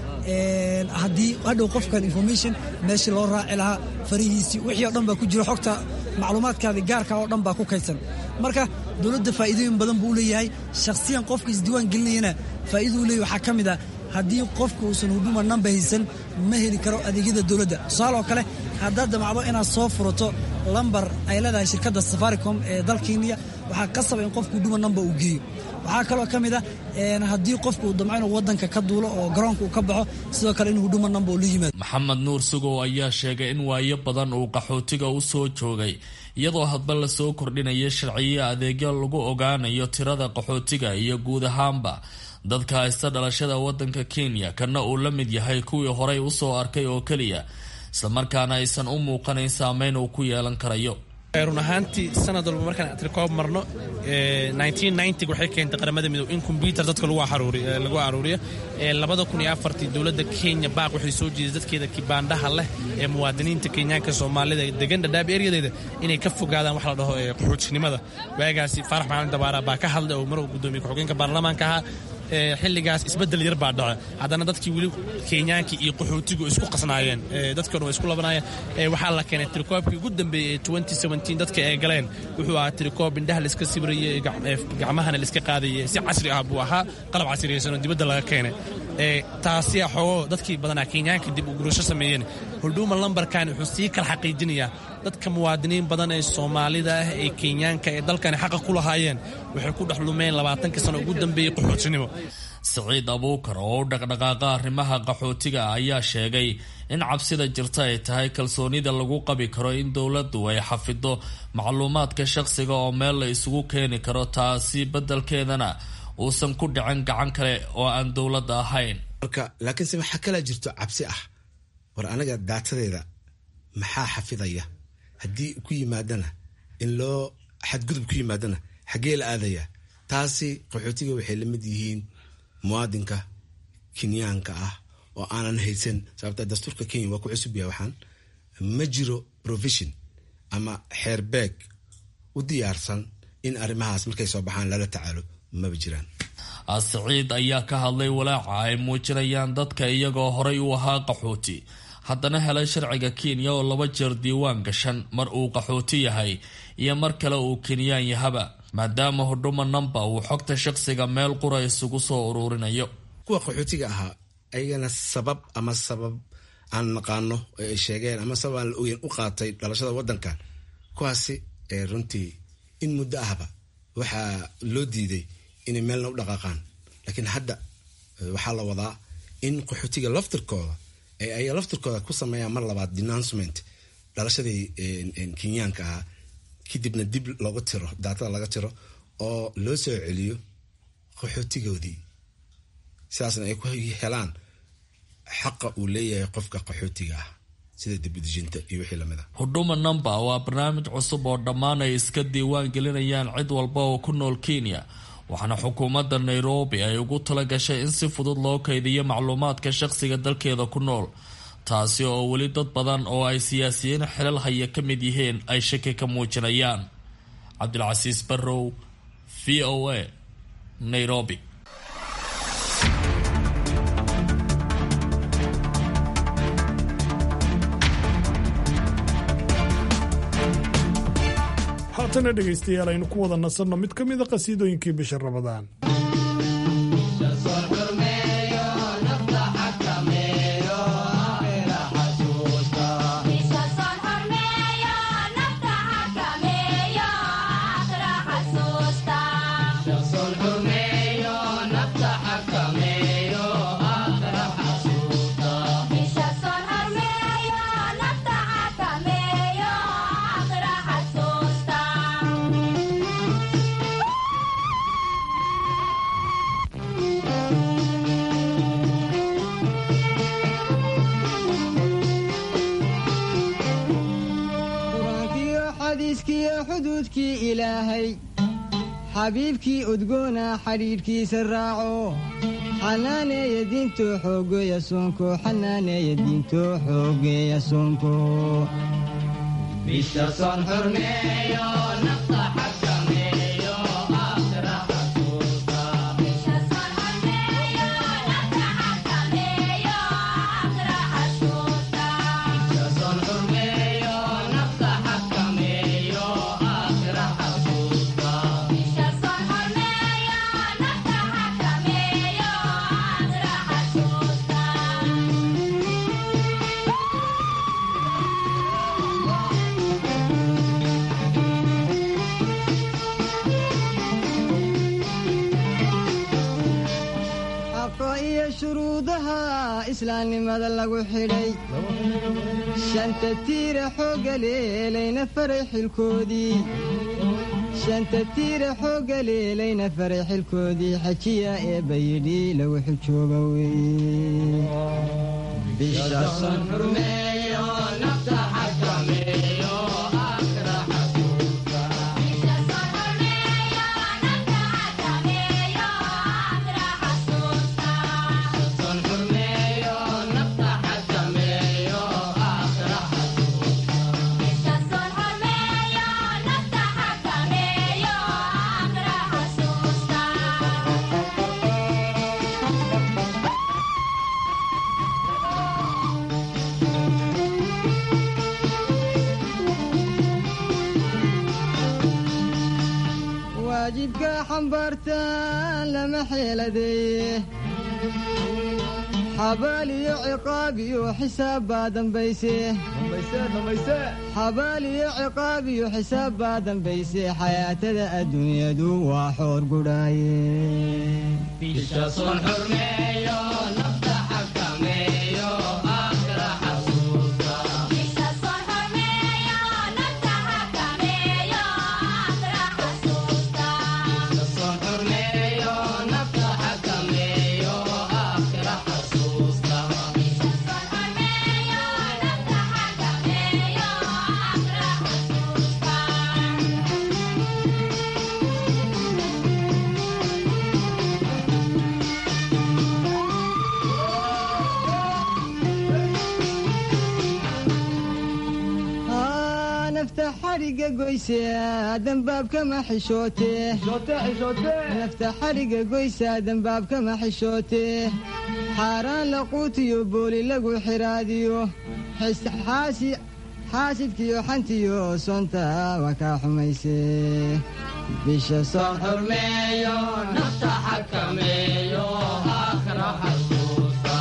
haddii hadhow qofkan information meeshii loo raaci lahaa farihiisii wixii oo dhan baa ku jira xogta macluumaadkaadii gaarka oo dhan baa ku kaydsan marka dowladda faa'iidooyin badan buu u leeyahay shakhsiyan qofka isdiiwaan gelinayana faa'iiduu leeyahy waxaa ka mid ah haddii qofka uusan huduma namba haysan ma heli karo adeegyada dowladda tusaale oo kale haddaad damacdo inaad soo furato lambar ay leedahay shirkadda safaricom ee dal kenya waxaa qasaba in qofka huduma namba uu geeyo waxaa kaloo ka mid ah haddii qofka uu damco inuu waddanka ka duulo oo garoonka uu ka baxo sidoo kale in huduma namba uu la yimaado maxamed nuur sugow ayaa sheegay in waayo badan uu qaxootiga u soo joogay iyadoo hadba lasoo kordhinaya sharciyo adeegyo lagu ogaanayo tirada qaxootiga iyo guud ahaanba dadka haysta dhalashada waddanka kenya kana uu la mid yahay kuwii horey usoo arkay oo keliya islamarkaana aysan u muuqanayn saameyn uu ku yeelan karayo run ahaantii sanad walba markaan atrikoob marno waxay keentay qaramada midoob in kombyutar dadka lagu aruuriyo labada kun iyo afartii dowladda kenya baaq waxay soo jeeday dadkeeda kibaandhaha leh ee muwaadiniinta kenyaanka soomaalida degan dhadhaab eryadeeda inay ka fogaadaan wax la dhaho qaxoojinimada waagaasi faarax macalin dabaara baa ka hadlay oo maruu gudoomiye ku-xigeenka baarlamaanka ahaa xilligaas isbedel yar baa dhaca haddana dadkii weli kenyaankii iyo qaxootigu isku qasnaayeen dadkii dhan way isku labanayeen waxaa la keenay tirikoobkii ugu dambeeyey ee dadka ay galeen wuxuu ahaa tirikoob indhaha laiska sibirayey gacmahana laiska qaadayey si casri ah buu ahaa qalab casriyaysan oo dibadda laga keenay taasi xoogo dadkii badanaa kenyaanka dib u gurasho sameeyeen hudhuuma lambarkan wuxuu sii kala xaqiijinayaa dadka muwaadiniin badan ee soomaalida ah ee kenyaanka ee dalkani xaqa ku lahaayeen waxay ku dhex lumeen labaatankii sano ugu dambeeyey qaxootinimo siciid abuukar oo u dhaqdhaqaaqa arrimaha qaxootiga ayaa sheegay in cabsida jirta ay tahay kalsoonida lagu qabi karo in dowladdu ay xafido macluumaadka shaqsiga oo meel la isugu keeni karo taasi beddelkeedana uusan ku dhicin gacan kale oo aan dowladda ahayn marka laakiinse waxaa kalaa jirto cabsi ah war anaga daatadeeda maxaa xafidaya haddii ku yimaadana in loo xadgudub ku yimaadana xaggee la aadaya taasi qaxootiga waxay la mid yihiin muwaadinka kenyaanka ah oo aanan haysan sababta dastuurka kenya waa ku cusub yahay waxaan ma jiro provision ama xeerbeeg u diyaarsan in arrimahaas markay soo baxaan lala tacaalo maba jiraan siciid ayaa ka hadlay walaaca ay muujinayaan dadka iyagoo horay u ahaa qaxooti haddana helay sharciga kenya oo laba jeer diiwaan gashan mar uu qaxooti yahay iyo mar kale uu kenyaan yahaba maadaama hudhuma namba uu xogta shaqsiga meel qura isugu soo uruurinayo kuwa qaxootiga ahaa ayagana sabab ama sabab aan naqaano oo ay sheegeen ama sabab aan la ogeyn u qaatay dhalashada wadankan kuwaasi runtii in muddo ahba waxaa loo diiday inay meelna u dhaqaaqaan laakiin hadda waxaa la wadaa in qaxootiga laftirkooda ay laftirkooda ku sameeyaan mar labaad denouncement dhalashadii kenyaanka ahaa kadibna dib looga tiro daatada laga tiro oo loo soo celiyo qaxootigoodii sidaasna ay ku helaan xaqa uu leeyahay qofka qaxootiga ah sida dibudejinta iyo wixii lamid a hudhuma number waa barnaamij cusub oo dhammaan ay iska diiwaan gelinayaan cid walba oo ku nool kenya waxaana xukuumadda nairobi ay ugu tala gashay in si fudud loo kaydiyo macluumaadka shaqsiga dalkeeda ku nool taasi oo weli dad badan oo ay siyaasiyiin xilal haya ka mid yihiin ay shaki ka muujinayaan cabdilcasiis barrow v o a nairobi haatana dhegaystayaal aynu ku wada nasanno mid ka mida qasiidooyinkii bisha rabadaan xuduudkii ilaahay xabiibkii udgoona xadhiidhkiisa raaco xanaaneeya diinto xoogeeya soonko xanaaneeya diinto xoogeeya soonko shuruudaha islaamnimada lagu xidhay shanta tiira xoogga leelayna faray xilkoodii shanta tiira xoogga leelayna faray xilkoodii xajiya eebba yidhi lagu xijooga weye waajibka xambaartaan lama xeeladeeye xabaal iyo ciqaab iyo xisaab baa dambayse xabaal iyo ciqaab iyo xisaab baa dambayse xayaatada adduunyadu waa xoor gudhaaye nafta xariga goyse dambaabkama xishoote nafta xariga goysa dambaabkama xishoote xaaraan laquutiyo booli lagu xiraadiyo xaasidkiyo xantiyo soonta waa kaa xumayse bisha soon xurmeeyo nafta xakameeyo aakhira xasuusta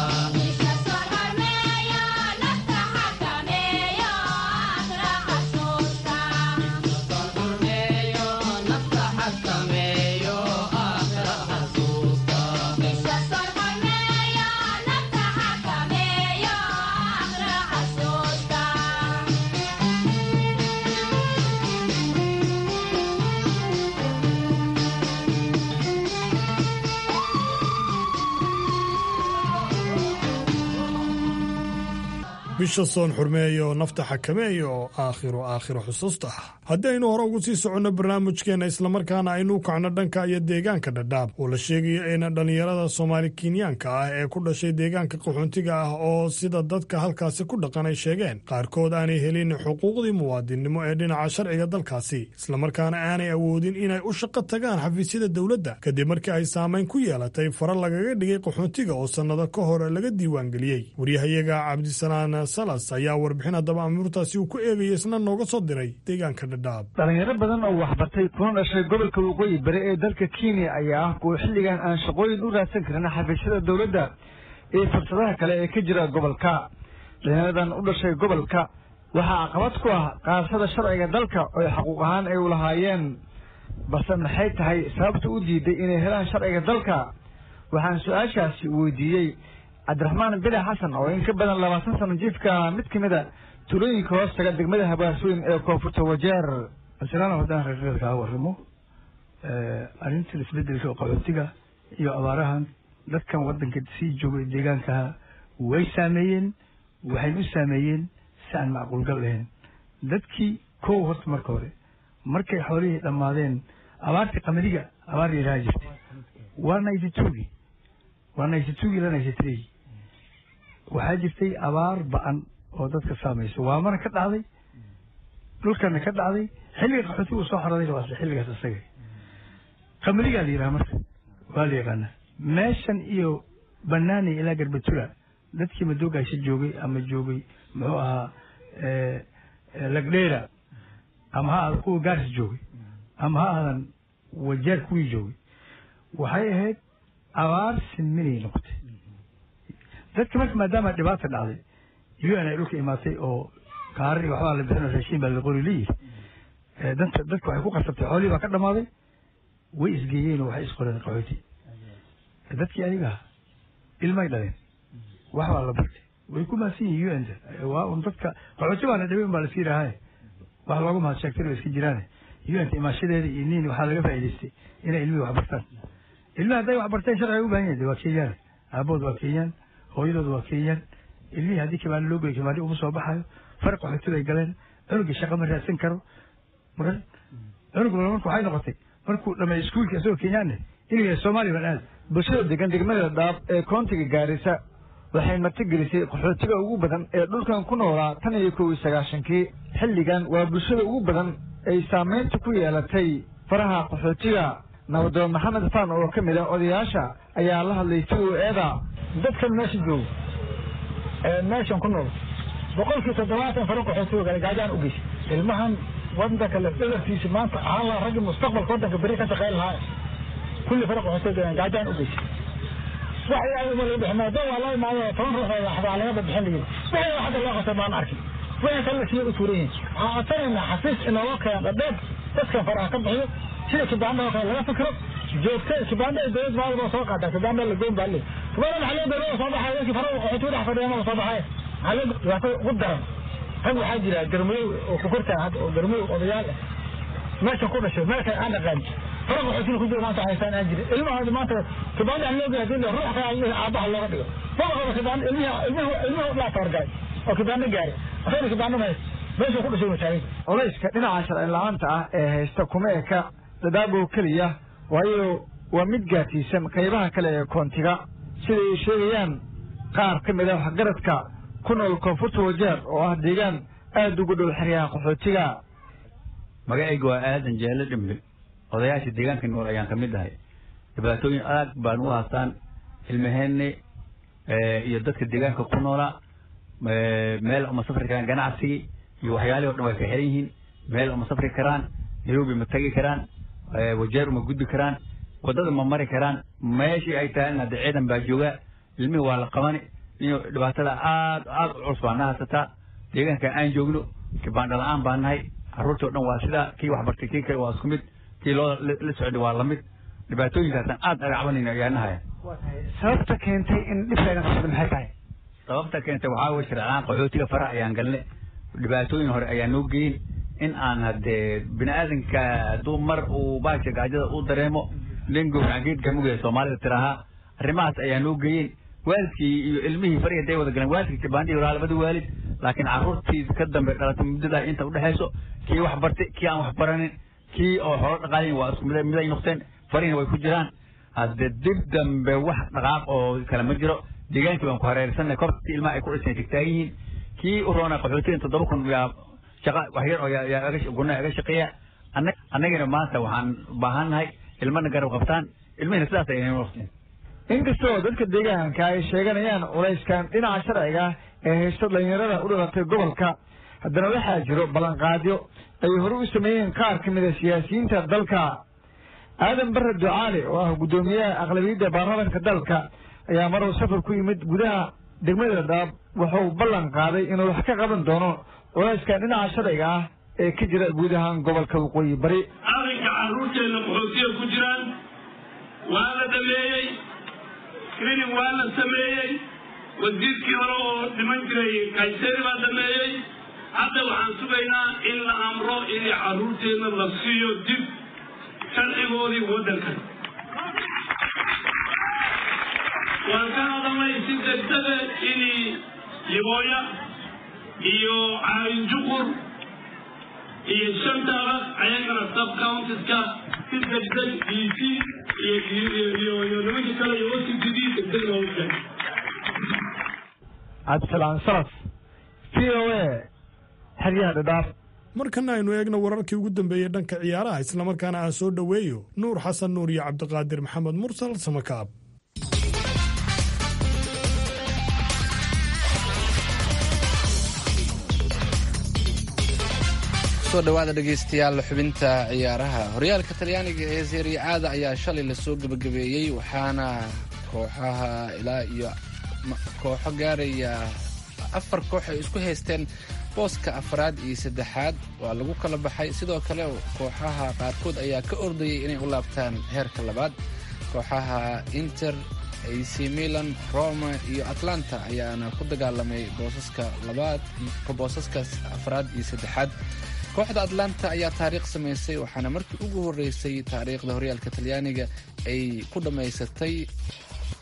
bisha soon xurmeeyo nafta xakameeya oo aakhiru aakhiro xusuusta ah haddaynu hore ugu sii soconno barnaamijkeenna islamarkaana aynu u kacno dhanka iyo deegaanka dhadhaab oo la sheegayo in dhallinyarada soomaali kenyaanka ah ee ku dhashay deegaanka qaxoontiga ah oo sida dadka halkaasi ku dhaqan ay sheegeen qaarkood aanay helin xuquuqdii muwaadinnimo ee dhinaca sharciga dalkaasi islamarkaana aanay awoodin inay u shaqo tagaan xafiisyada dowladda kadib markii ay saamayn ku yeelatay fara lagaga dhigay qaxoontiga oo sannado ka hor laga diiwaangeliyey waryahayaga cabdisalaan salas ayaa warbixin haddaba amuurtaasi uu ku eegaya isna nooga soo diray deegaanka dhadhaab dhalinyaro badan oo waxbartay kuna dhashay gobolka waqooyi bari ee dalka kenya ayaa ah kuwa xilligan aan shaqooyin u raadsan karin xafiisyada dowladda iyo fursadaha kale ee ka jira gobolka dhalinyaradan u dhashay gobolka waxaa caqabad ku ah qaadashada sharciga dalka oo xaquuq ahaan ay u lahaayeen balse maxay tahay sababta u diiday inay helaan sharciga dalka waxaan su-aashaasi weydiiyey cabdiraxmaan bile xasan oo in ka badan labaatan sano jiifka mid ka mid a tulooyinka hoos taga degmada habaasooyin ee koonfurta wajeer masalan haddaan reerreer kaa warramo arrintan isbeddelka qaxootiga iyo abaarahan dadkan waddanka sii joogay deegaankaha way saameeyeen waxayna u saameeyeen si aan macquulgal lahayn dadkii kow horta marka hore markay xoolihii dhammaadeen abaartii qamadiga abaar yaraha jirtay waa ninety twogii waa ninety twogii ilaa ninety three waxaa jirtay abaar ba-an oo dadka saamayso waamana ka dhacday dhulkana ka dhacday xilliga qaxootigu soo xorooday waa xilligaas isaga qamadigaa la yidhaha marka waa la yaqaanaa meeshan iyo banaani ilaa garbatula dadkii madoogaasha joogay ama joogay muxuu ahaa lagdheera ama ha aada kuwa gaarsi joogay ama ha aadan wajeer kuwii joogay waxay ahayd abaar sinminay noqotay dadka marka maadaama dhibaata dhacday u n ay dhulka imaatay oo kaarar iyo waxbaa la bixin oo raashiin baa la qori la yiri danta dadka waxay ku qasabtay xoolihii baa ka dhamaaday way isgeeyeen oo waxay isqoreen qaxooti dadkii adiga ahaa ilmay dhaleen wax baa la bartay way ku mahadsan yihin u n waa un dadka qaxooti baa la dhibay un baa laska yidhaahaye wax looga mahad sheegtay waa iska jiraane u n imaashadeeda iyo nin waxaa laga faa'idaystay inay ilmihii wax bartaan ilmihi hadday wax barteen sharciga u baahan yahin waa kenyaan aabahood waa kenyaan hooyadood waa kenyaan ilmihii haddii kibaano loo geeyo kibaano uma soo baxayo faraq qaxootiga ay galeen cunugii shaqa ma raadsan karo mara cunug marka waxay noqotay markuu dhamay iskuulka isagoo kenyaane inuu yahay soomaaliya baan aad bulshada degan degmada dhaab ee koontiga gaarisa waxay martigelisay qaxootiga ugu badan ee dhulkan ku noolaa tan iyo kow iyo sagaashankii xilligan waa bulshada ugu badan ay saamaynta ku yeelatay faraha qaxootiga nabadoon maxamed fan oo ka mid ah odayaasha ayaa la hadlay v o eda dadkan meesha joogo ee meeshan ku nool boqolkii toddobaatan faro qaxootiga kale gaajaan u geysay ilmahan wadanka lafdhabartiisa maanta ahaan lahaa raggii mustaqbalka wadanka beri ka shaqeyn lahaa kulli faro qaxootiga gaajaan u geysay wax ilaahay uma laga bixin maadaama waa loo imaado toban ruux oo waxbaa laga bixin layihi wixii hadda loo qabtay baan arkin wixii kale siya u tuuran yihin waxaan codsanaynaa xafiis inooga keeno dhadheer dadkan faraha ka bixiyo sida kibaanda oo kale laga fikiro joogta kibaanda ay dowlad maalba soo qaataa kibaanda la goyn baa le kibaanda maxaa loo dowlada soo baxay dadkii faraha qaxootiga dhex fadhiya soo baxay maxaa loo dhibaato ugu daran rag waxaa jira garmayow oo ku kortaa hadda oo garmayow odayaal ah meesha ku dhashay meesha aan dhaqaan fara qaxootiga ku jira maanta haystaan aan jirin ilmahooda maanta kibaanda aan loo geey hadii ruux kale ilmihi aabaha looga dhigo mabaqaba kibaanda ilmihi ilmihi ilmihi laa tawargalay oo kibaanda gaaray asagna kibaanda ma haysto meesha ku dhashay masaagin culayska dhinaca sharci la-aanta ah ee haysta kuma eka dadaabow keliya waayo waa mid gaarsiisan qaybaha kale ee koontiga sida ay sheegayaan qaar ka mid ah waxgaradka ku nool koonfurta wajeer oo ah deegaan aada ugu dhow xeryaha qaxootiga magacayga waa aadan jeelo dhimbe odayaasha deegaanka nool ayaan ka mid ahay dhibaatooyin aad baan u haastaan ilmaheenne iyo dadka deegaanka ku noolaa meel uma safri karaan ganacsigii iyo waxyaalihii o dhan way ka xiran yihiin meel uma safri karaan nairobi ma tagi karaan wajeer uma gudbi karaan waddada ma mari karaan meeshii ay tahay hadda ciidan baa joogaa ilmihii waa la qabani iyo dhibaatada aad aad u culus baa na haysataa deegaanka aan joogno kibaandha la-aan baa nahay carruurtii o dhan waa sidaa kii wax bartay kii kale waa isku mid kii loo la socday waa lamid dhibaatooyinkaasaan aad aga cabanayna ayaa nahaya sababta keentay in dhibkayna qabsada maxay tahay sababta keentay waxaa weye sharcaan qaxootiga faraha ayaan galne dhibaatooyin hore ayaa noo geyin in aan haddee bini aadanka hadduu mar uu baasha gaajada u dareemo nin gowracan geedka mugaya soomaalida tiraahaa arrimahaas ayaa noo geeyeen waalidkii iyo ilmihii fariga day wada galeen waalidkii kibaandii horaa labada waalid laakiin carruurtii ka dambe dhalatay muddadaa inta udhexayso kii wax bartay kii aan wax baranin kii oo xoolo dhaqaalayin waa isku mid miday noqteen farihina way ku jiraan hadde dib dambe wax dhaqaaq oo kale ma jiro deegaankii baan ku hareersanay kortii ilmaha ay ku dhiseen tigtaagan yihiin kii u roona qaxootigan toddoba kun yaa shaqa wax yar oo yaa gunaha iga shaqeeya annagina maanta waxaan baahannahay ilmana garab qabtaan ilmihina sidaas ayay noqteen inkastoo dadka deegaanka ay sheeganayaan culayskan dhinaca sharciga ee haysta dhalinyarada u dhalatay gobolka haddana waxaa jiro ballanqaadyo ay hore u sameeyeen qaar ka mid a siyaasiyiinta dalka aadan bare ducaale oo ah guddoomiyaha aqlabiyadda baarlamaanka dalka ayaa maruu safar ku yimid gudaha degmada dhaab wuxuu ballan qaaday inuu wax ka qaban doono culayskan dhinaca sharciga ah ee ka jira guud ahaan gobolka waqooyi bari arrinka carruurteenna qaxootiga ku jiraan waa la dhameeyey screening waa la sameeyey wasiirkii hore oo dhiman jiray kayseri baa dhameeyey hadda waxaan sugaynaa in la amro in carruurteenna la siiyo dib sharcigoodii waddanka waan ka hadalnay si degdega in libooya iyo caalinjuqur iyo shantaba ayagana sub countiska si degdeg dc iyo iyo nimanka kale iyo octd degdeg loogu keenay cabdisalaan salaf v o a xeryaha dhadhaaf markana aynu eegno wararkii ugu dambeeyey dhanka ciyaaraha islamarkaana aan soo dhoweeyo nuur xasan nuur iyo cabdiqaadir maxamed mursal samakaab soo dhawaada dhegaystayaal xubinta ciyaaraha horyaalka talyaaniga ee serie aada ayaa shalay lasoo gebagabeeyey waxaana kooxaha ilaa iyo kooxo gaaraya afar koox ay isku haysteen booska afraad iyo saddexaad waa lagu kala baxay sidoo kale kooxaha qaarkood ayaa ka ordayay inay u laabtaan heerka labaad kooxaha inter ac milan roma iyo atlanta ayaana ku dagaalamay boosaska labaad boosaska afraad iyo saddexaad kooxda atlanta ayaa taariikh samaysay waxaana markii ugu horreysay taariikhda horyaalka talyaaniga ay ku dhammaysatay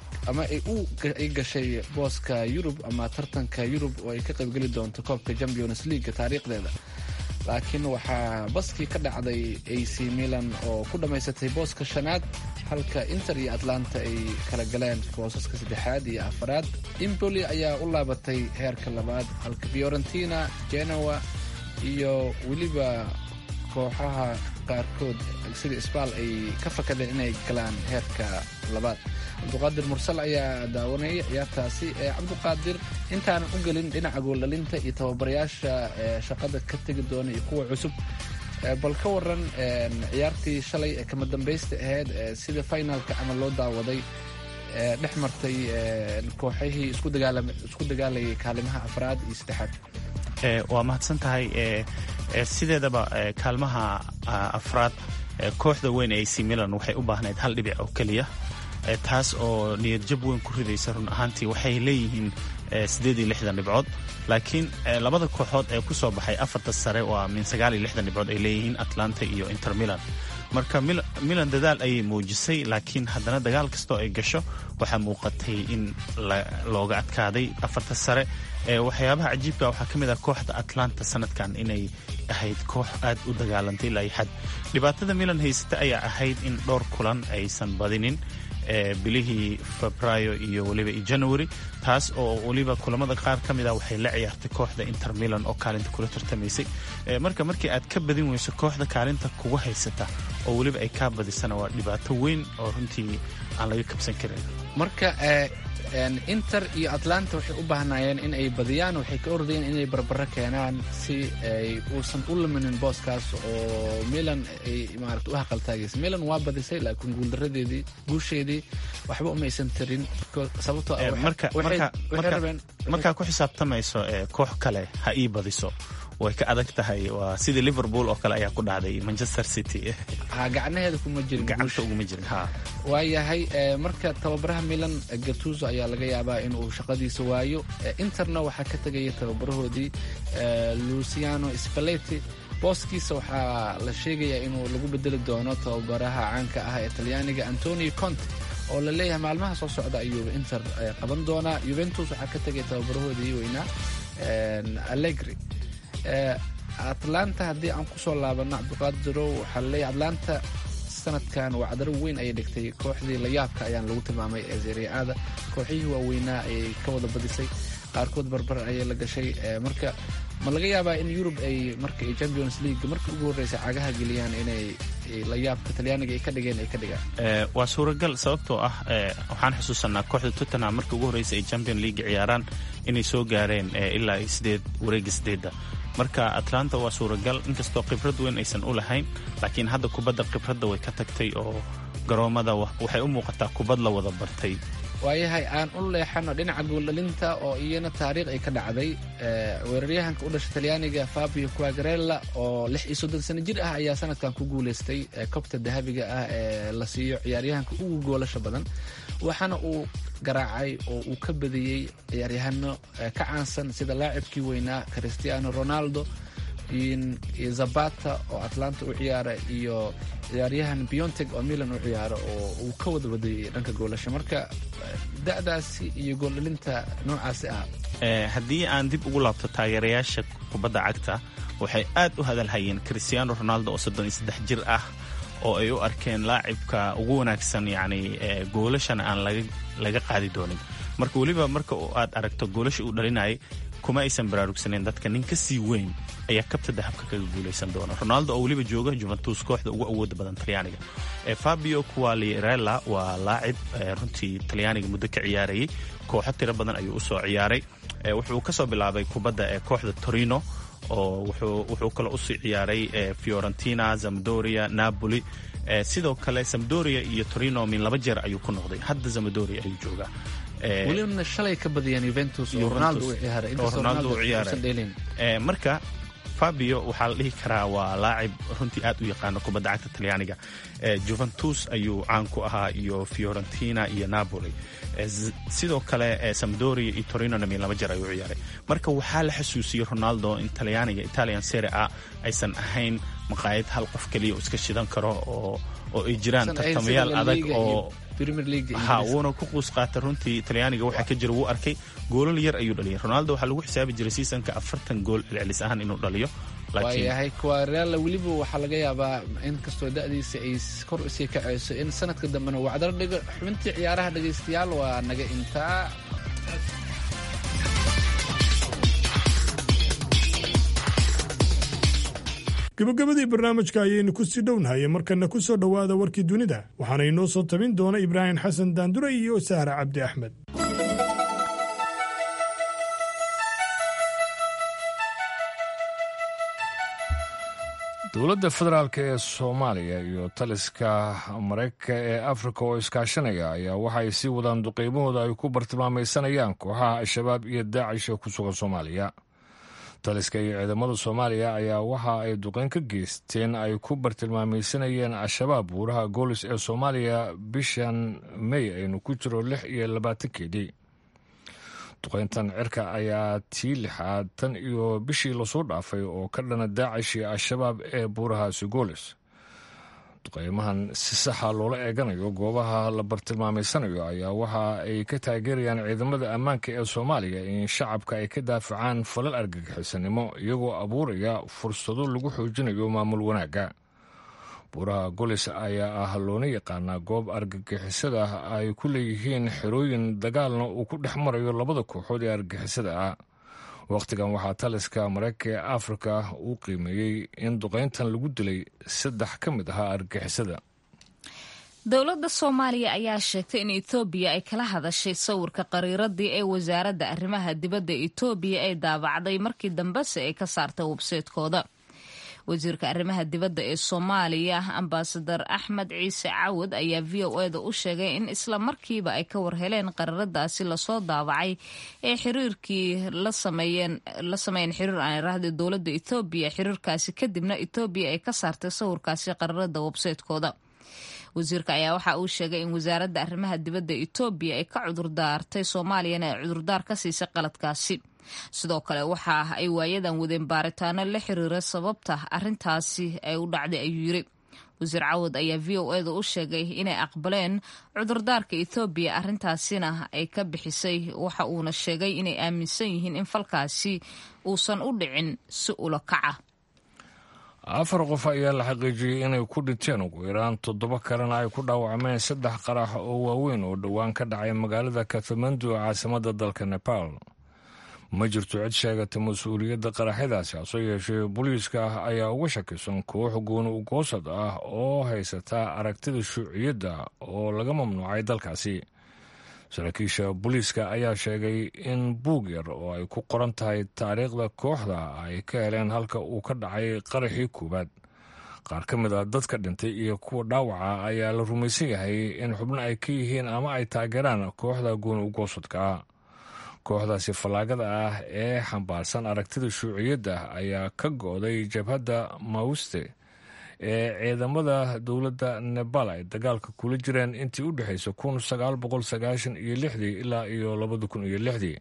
ama ay u ay gashay booska yurub ama tartanka yurub oo ay ka qaybgeli doonto koobka champions league taariikhdeeda laakiin waxaa baskii ka dhacday ac milan oo ku dhammaysatay booska shanaad halka inter iyo atlanta ay kala galeen boosaska saddexaad iyo afaraad impoli ayaa u laabatay heerka labaad halka fiorentina genoa iyo weliba kooxaha qaarkood sida sbal ay ka fakadeen inay galaan heerka labaad cabduqaadir mursal ayaa daawanayay ciyaartaasi ee cabduqaadir intaanan u gelin dhinaca gooldhalinta iyo tababarayaasha shaqada ka tegi doona iyo kuwa cusub bal ka waran ciyaartii shalay ee kama dambaysta ahayd sida finalka ama loo daawaday dhex martay kooxihii isku dagaalayay kaalimaha afraad iyo saddexaad waa mahadsan tahay sideedaba kaalmaha afraad kooxda weyn ee ac milan waxay u baahnayd hal dhibic oo keliya taas oo niyadjab weyn ku ridaysa run ahaantii waxay leeyihiin siddeed iyo lixdan dhibcood laakiin labada kooxood ee ku soo baxay afarta sare waa min sagaal iyo lixdan dhibcood ay leeyihiin atlanta iyo inter milan marka milan dadaal ayay muujisay laakiin haddana dagaal kastoo ay gasho waxaa muuqatay in looga adkaaday afarta sare waxyaabaha cajiibka waxaa ka mid ah kooxda atlanta sanadkan inay ahayd koox aad u dagaalantay ilaa xad dhibaatada milan haysata ayaa ahayd in dhowr kulan aysan badinin bilihii febraayo iyo weliba iyo january taas oo weliba kulamada qaar ka mida waxay la ciyaartay kooxda inter milan oo kaalinta kula tartamaysay marka markii aad ka badin weyso kooxda kaalinta kuga haysata oo weliba ay kaa badisana waa dhibaato weyn oo runtii aan laga kabsan karin marka inter iyo atlanta waxay u baahnaayeen in ay badiyaan waxay ka ordayeen inay barbaro keenaan si ay uusan u luminin booskaas oo milan ay maarata u haqaltaagaysa milan waa badisay laakiin guuldaradeedii guusheedii waxba umaysan tarin sababtoo markaa ku xisaabtamayso koox kale ha ii badiso way ka adag tahay waa sidii liverpool oo kale ayaa ku dhacday manchester city ha gacnaheeda kuma jirin gacanta uguma jirin ha waayahay marka tababaraha milan gatuso ayaa laga yaabaa inuu shaqadiisa waayo interna waxaa ka tegaya tababarahoodii luciano spaleti booskiisa waxaa la sheegayaa inuu lagu bedeli doono tababaraha caanka ah ee talyaaniga antonio conte oo la leeyahay maalmaha soo socda ayuu inter qaban doonaa juventus waxaa ka tegaya tababarahoodii weynaa allegri atlanta haddii aan kusoo laabano cabdiqaadirow waxaa laleeyahy atlanta sanadkan waa cadaro weyn ayay dhigtay kooxdii layaabka ayaan lagu tilmaamay ee zeriacada kooxihii waaweynaa ayay ka wada badisay qaarkood barbar ayay la gashay marka ma laga yaabaa in yurub ay marka ay champions league markii ugu horreysay cagaha geliyaan inay layaabka talyaaniga ay ka dhigeen ay ka dhigaan waa suuragal sababtoo ah waxaan xusuusanaa kooxda tottenham markii ugu horreysay ay champion league ciyaaraan inay soo gaareen ilaa sideed wareega sideedda marka atlanta waa suuragal inkastoo khibrad weyn aysan u lahayn laakiin hadda kubadda khibradda way ka tagtay oo garoomada waxay u muuqataa kubad la wada bartay waayahay aan u leexano dhinaca gooldhalinta oo iyana taariikh ay ka dhacday weeraryahanka u dhashay talyaaniga fabio quagarella oo lix iyo soddon sano jir ah ayaa sanadkan ku guulaystay kobta dahabiga ah ee la siiyo ciyaaryahanka ugu goolasha badan waxaana uu garaacay oo uu ka badiyey ciyaaryahano ka caansan sida laacibkii weynaa cristiano ronaldo iyo zabata oo atlanta u ciyaara iyo ciyaaryahan bionteg oo milan u ciyaara oo uu ka wada wadayay dhanka goolasha marka da'daasi iyo gooldhalinta noocaasi ah haddii aan dib ugu laabto taageerayaasha kubadda cagta waxay aad u hadalhayeen cristiano ronaldo oo soddon iyo saddex jir ah oo ay u arkeen laacibka ugu wanaagsan yacni goolashana aan laga qaadi doonin marka weliba marka aad aragto goolasha uu dhalinayay kuma aysan baraarugsaneyn dadka nin ka sii weyn ayaa kabta dahabka kaga guulaysan doona ronaldo oo weliba jooga juventus kooxda ugu awooda badan talyaaniga fabio qualirella waa laacib runtii talyaaniga muddo ka ciyaarayay kooxo tiro badan ayuu usoo ciyaaray wuxuu kasoo bilaabay kubadda ee kooxda torino oo wuxuu kale usii ciyaaray fiorentina zamdoria napoli sidoo kale zamdoria iyo torino min laba jeer ayuu ku noqday hadda zamdoria ayuu joogaa welibna shalay ka badiyeen juventus oo ronaldo u ciyaaray inkastoo ronaldo uusan dheelin marka fabio waxaa la dhihi karaa waa laacib runtii aad u yaqaano kubadda cagta talyaaniga juventus ayuu caan ku ahaa iyo fiorentina iyo napoli sidoo kale samdoria iyo torinona min laba jeer ayuu ciyaaray marka waxaa la xasuusiyey ronaldo in talyaaniga italian sere a aysan ahayn maqaayad hal qof keliya oo iska shidan karo oo oo ay jiraan tartamayaal adag oo premier league ha wuuna ku quus qaatay runtii talyaaniga waxaa ka jira wuu arkay goolal yar ayuu dhaliyay ronaldo waxaa lagu xisaabi jiray seasonka afartan gool celcelis ahaan inuu dhaliyo waayahay kuwareala weliba waxaa laga yaabaa in kastoo da'diisa ay kor usii kacayso in sanadka dambena wacdar dhigo xubintii ciyaaraha dhegaystayaal waa naga intaa gabagabadii barnaamijka ayaynu ku sii dhownahay markana ku soo dhowaada warkii dunida waxaana inoo soo tabin doona ibraahim xasan daandure iyo sahra cabdi axmed dowladda federaalk ee soomaaliya iyo taliska maraykanka ee afrika oo iskaashanaya ayaa waxay sii wadaan duqeymahooda ay ku bartilmaamaysanayaan kooxaha al-shabaab iyo daacish ee ku sugan soomaaliya taliska iyo ciidamada soomaaliya ayaa waxa ay duqeyn ka geysteen ay ku bartilmaamaysanayeen al-shabaab buuraha goolis ee soomaaliya bishan mey aynu ku jiro lix iyo labaatankeedii duqeyntan cirka ayaa tii lixaad tan iyo bishii lasoo dhaafay oo ka dhana daacish iyo al-shabaab ee buurahaasi goolis duqeymahan si saxa loola eeganayo goobaha la bartilmaamaysanayo ayaa waxa ay ka taageerayaan ciidamada ammaanka ee soomaaliya in shacabka ay ka daafacaan falal argagixisanimo iyagoo abuuraya fursado lagu xoojinayo maamul wanaagga buuraha golis ayaa ah loona yaqaanaa goob argagixisada ay ku leeyihiin xerooyin dagaalna uu ku dhex marayo labada kooxood ee argagixisada ah wakhtigan waxaa taliska maraykanka ee afrika uu qiimeeyey in duqeyntan lagu dilay saddex ka mid ahaa argagixisada dowladda soomaaliya ayaa sheegtay in etoobiya ay kala hadashay sawirka qariiradii ee wasaaradda arrimaha dibadda etoobiya ay daabacday markii dambese ay ka saartay webseedkooda wasiirka arrimaha dibadda ee soomaaliya ambasadar axmed ciise cawad ayaa v o eda u sheegay in isla markiiba ay ka warheleen qariiradaasi lasoo daabacay ee xiriirkii la sameeyeen xiriir aan irahda dowladda ethoobiya xiriirkaasi kadibna etoobiya ay ka saartay sawirkaasi qariirada websaytekooda wasiirka ayaa waxa uu sheegay in wasaaradda arrimaha dibadda etoobiya ay ka cudurdaartay soomaaliyana ay cudurdaar ka siisay qaladkaasi sidoo kale waxa ay waayadan wadeen baaritaano la xiriira sababta arintaasi ay u dhacday ayuu yiri wasiir cawad ayaa v o eda u sheegay inay aqbaleen cudurdaarka ethoobiya arintaasina ay ka bixisay waxa uuna sheegay inay aaminsan yihiin in falkaasi uusan u dhicin si ula kaca afar qof ayaa la xaqiijiyey inay ku dhinteen ugu yaraan toddoba kalena ay ku dhaawacmeen saddex qarax oo waaweyn oo dhowaan ka dhacay magaalada katmandu ee caasimadda dalka nepal ma jirto cid sheegata mas-uuliyadda qaraxyadaasi hase yeeshee booliiska ah ayaa uga shakisan koox gooni ugoosad ah oo haysata aragtida shuuciyadda oo laga mamnuucay dalkaasi saraakiisha booliiska ayaa sheegay in buug yar oo ay ku qoran tahay taariikhda kooxda ay ka heleen halka uu ka dhacay qaraxii koowaad qaar ka mid a dadka dhintay iyo kuwa dhaawaca ayaa la rumaysan yahay in xubno ay ka yihiin ama ay taageeraan kooxda gooni ugoosadka kooxdaasi fallaagada ah ee xambaarsan aragtida shuuciyadda ayaa ka go'day jabhadda mauste ee ciidamada dowladda nebal ay dagaalka kula jireen intii u dhexaysay kun sagaal boqol sagaashan iyo lixdii ilaa iyo labada kun iyo lixdii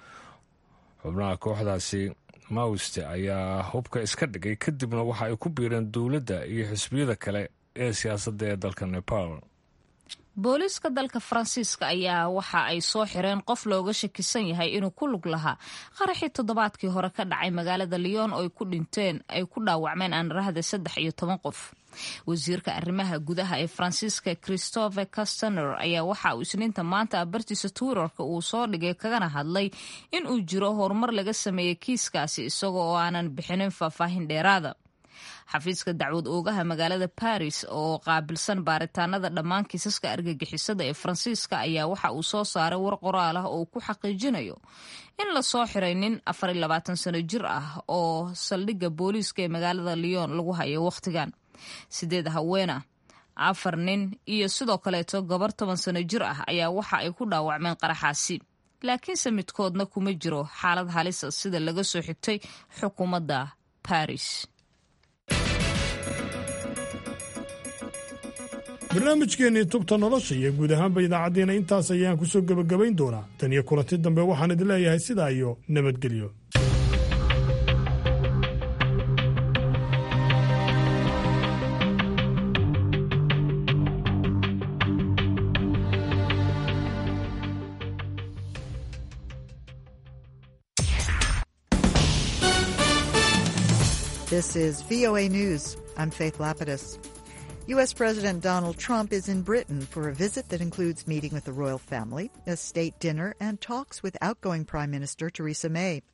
xubnaha kooxdaasi mauste ayaa hubka iska dhigay kadibna waxa ay ku biireen dowladda iyo xisbiyada kale ee siyaasadda ee dalka nepal booliiska dalka faransiiska ayaa waxa ay soo xireen qof looga shakisan yahay inuu ku lug lahaa qaraxii toddobaadkii hore ka dhacay magaalada lyon oo ay ku dhinteen ay ku dhaawacmeen aanrahda saddex iyo toban qof wasiirka arrimaha gudaha ee faransiiska christopher castaner ayaa waxa uu isniinta maanta bartiisa twitterka uu soo dhigay kagana hadlay in uu jiro horumar laga sameeyey kiiskaasi isaga oo aanan bixinin faahfaahin dheeraada xafiiska dacwad oogaha magaalada baris oo qaabilsan baaritaanada dhammaan kiisaska argagixisada ee faransiiska ayaa waxa uu soo saaray war qoraal ah oo ku xaqiijinayo in lasoo xiray nin afar iyo labaatan sano jir ah oo saldhigga booliiska ee magaalada lyon lagu hayo wakhtigan sideed haweena afar nin iyo sidoo kaleeto gabar toban sano jir ah ayaa waxa ay ku dhaawacmeen qaraxaasi laakiinse midkoodna kuma jiro xaalad halisa sida laga soo xigtay xukuumadda baris barnaamijkeennii tubta nolosha iyo guud ahaanba idaacaddeena intaas ayaan ku soo gebagabayn doonaa tan iyo kulanti dambe waxaan idin leeyahay sidaa iyo nabadgelyo This is VOA News. I'm Faith Lapidus. U.S. President Donald Trump is in Britain for a visit that includes meeting with the royal family, a state dinner, and talks with outgoing Prime Minister Theresa May.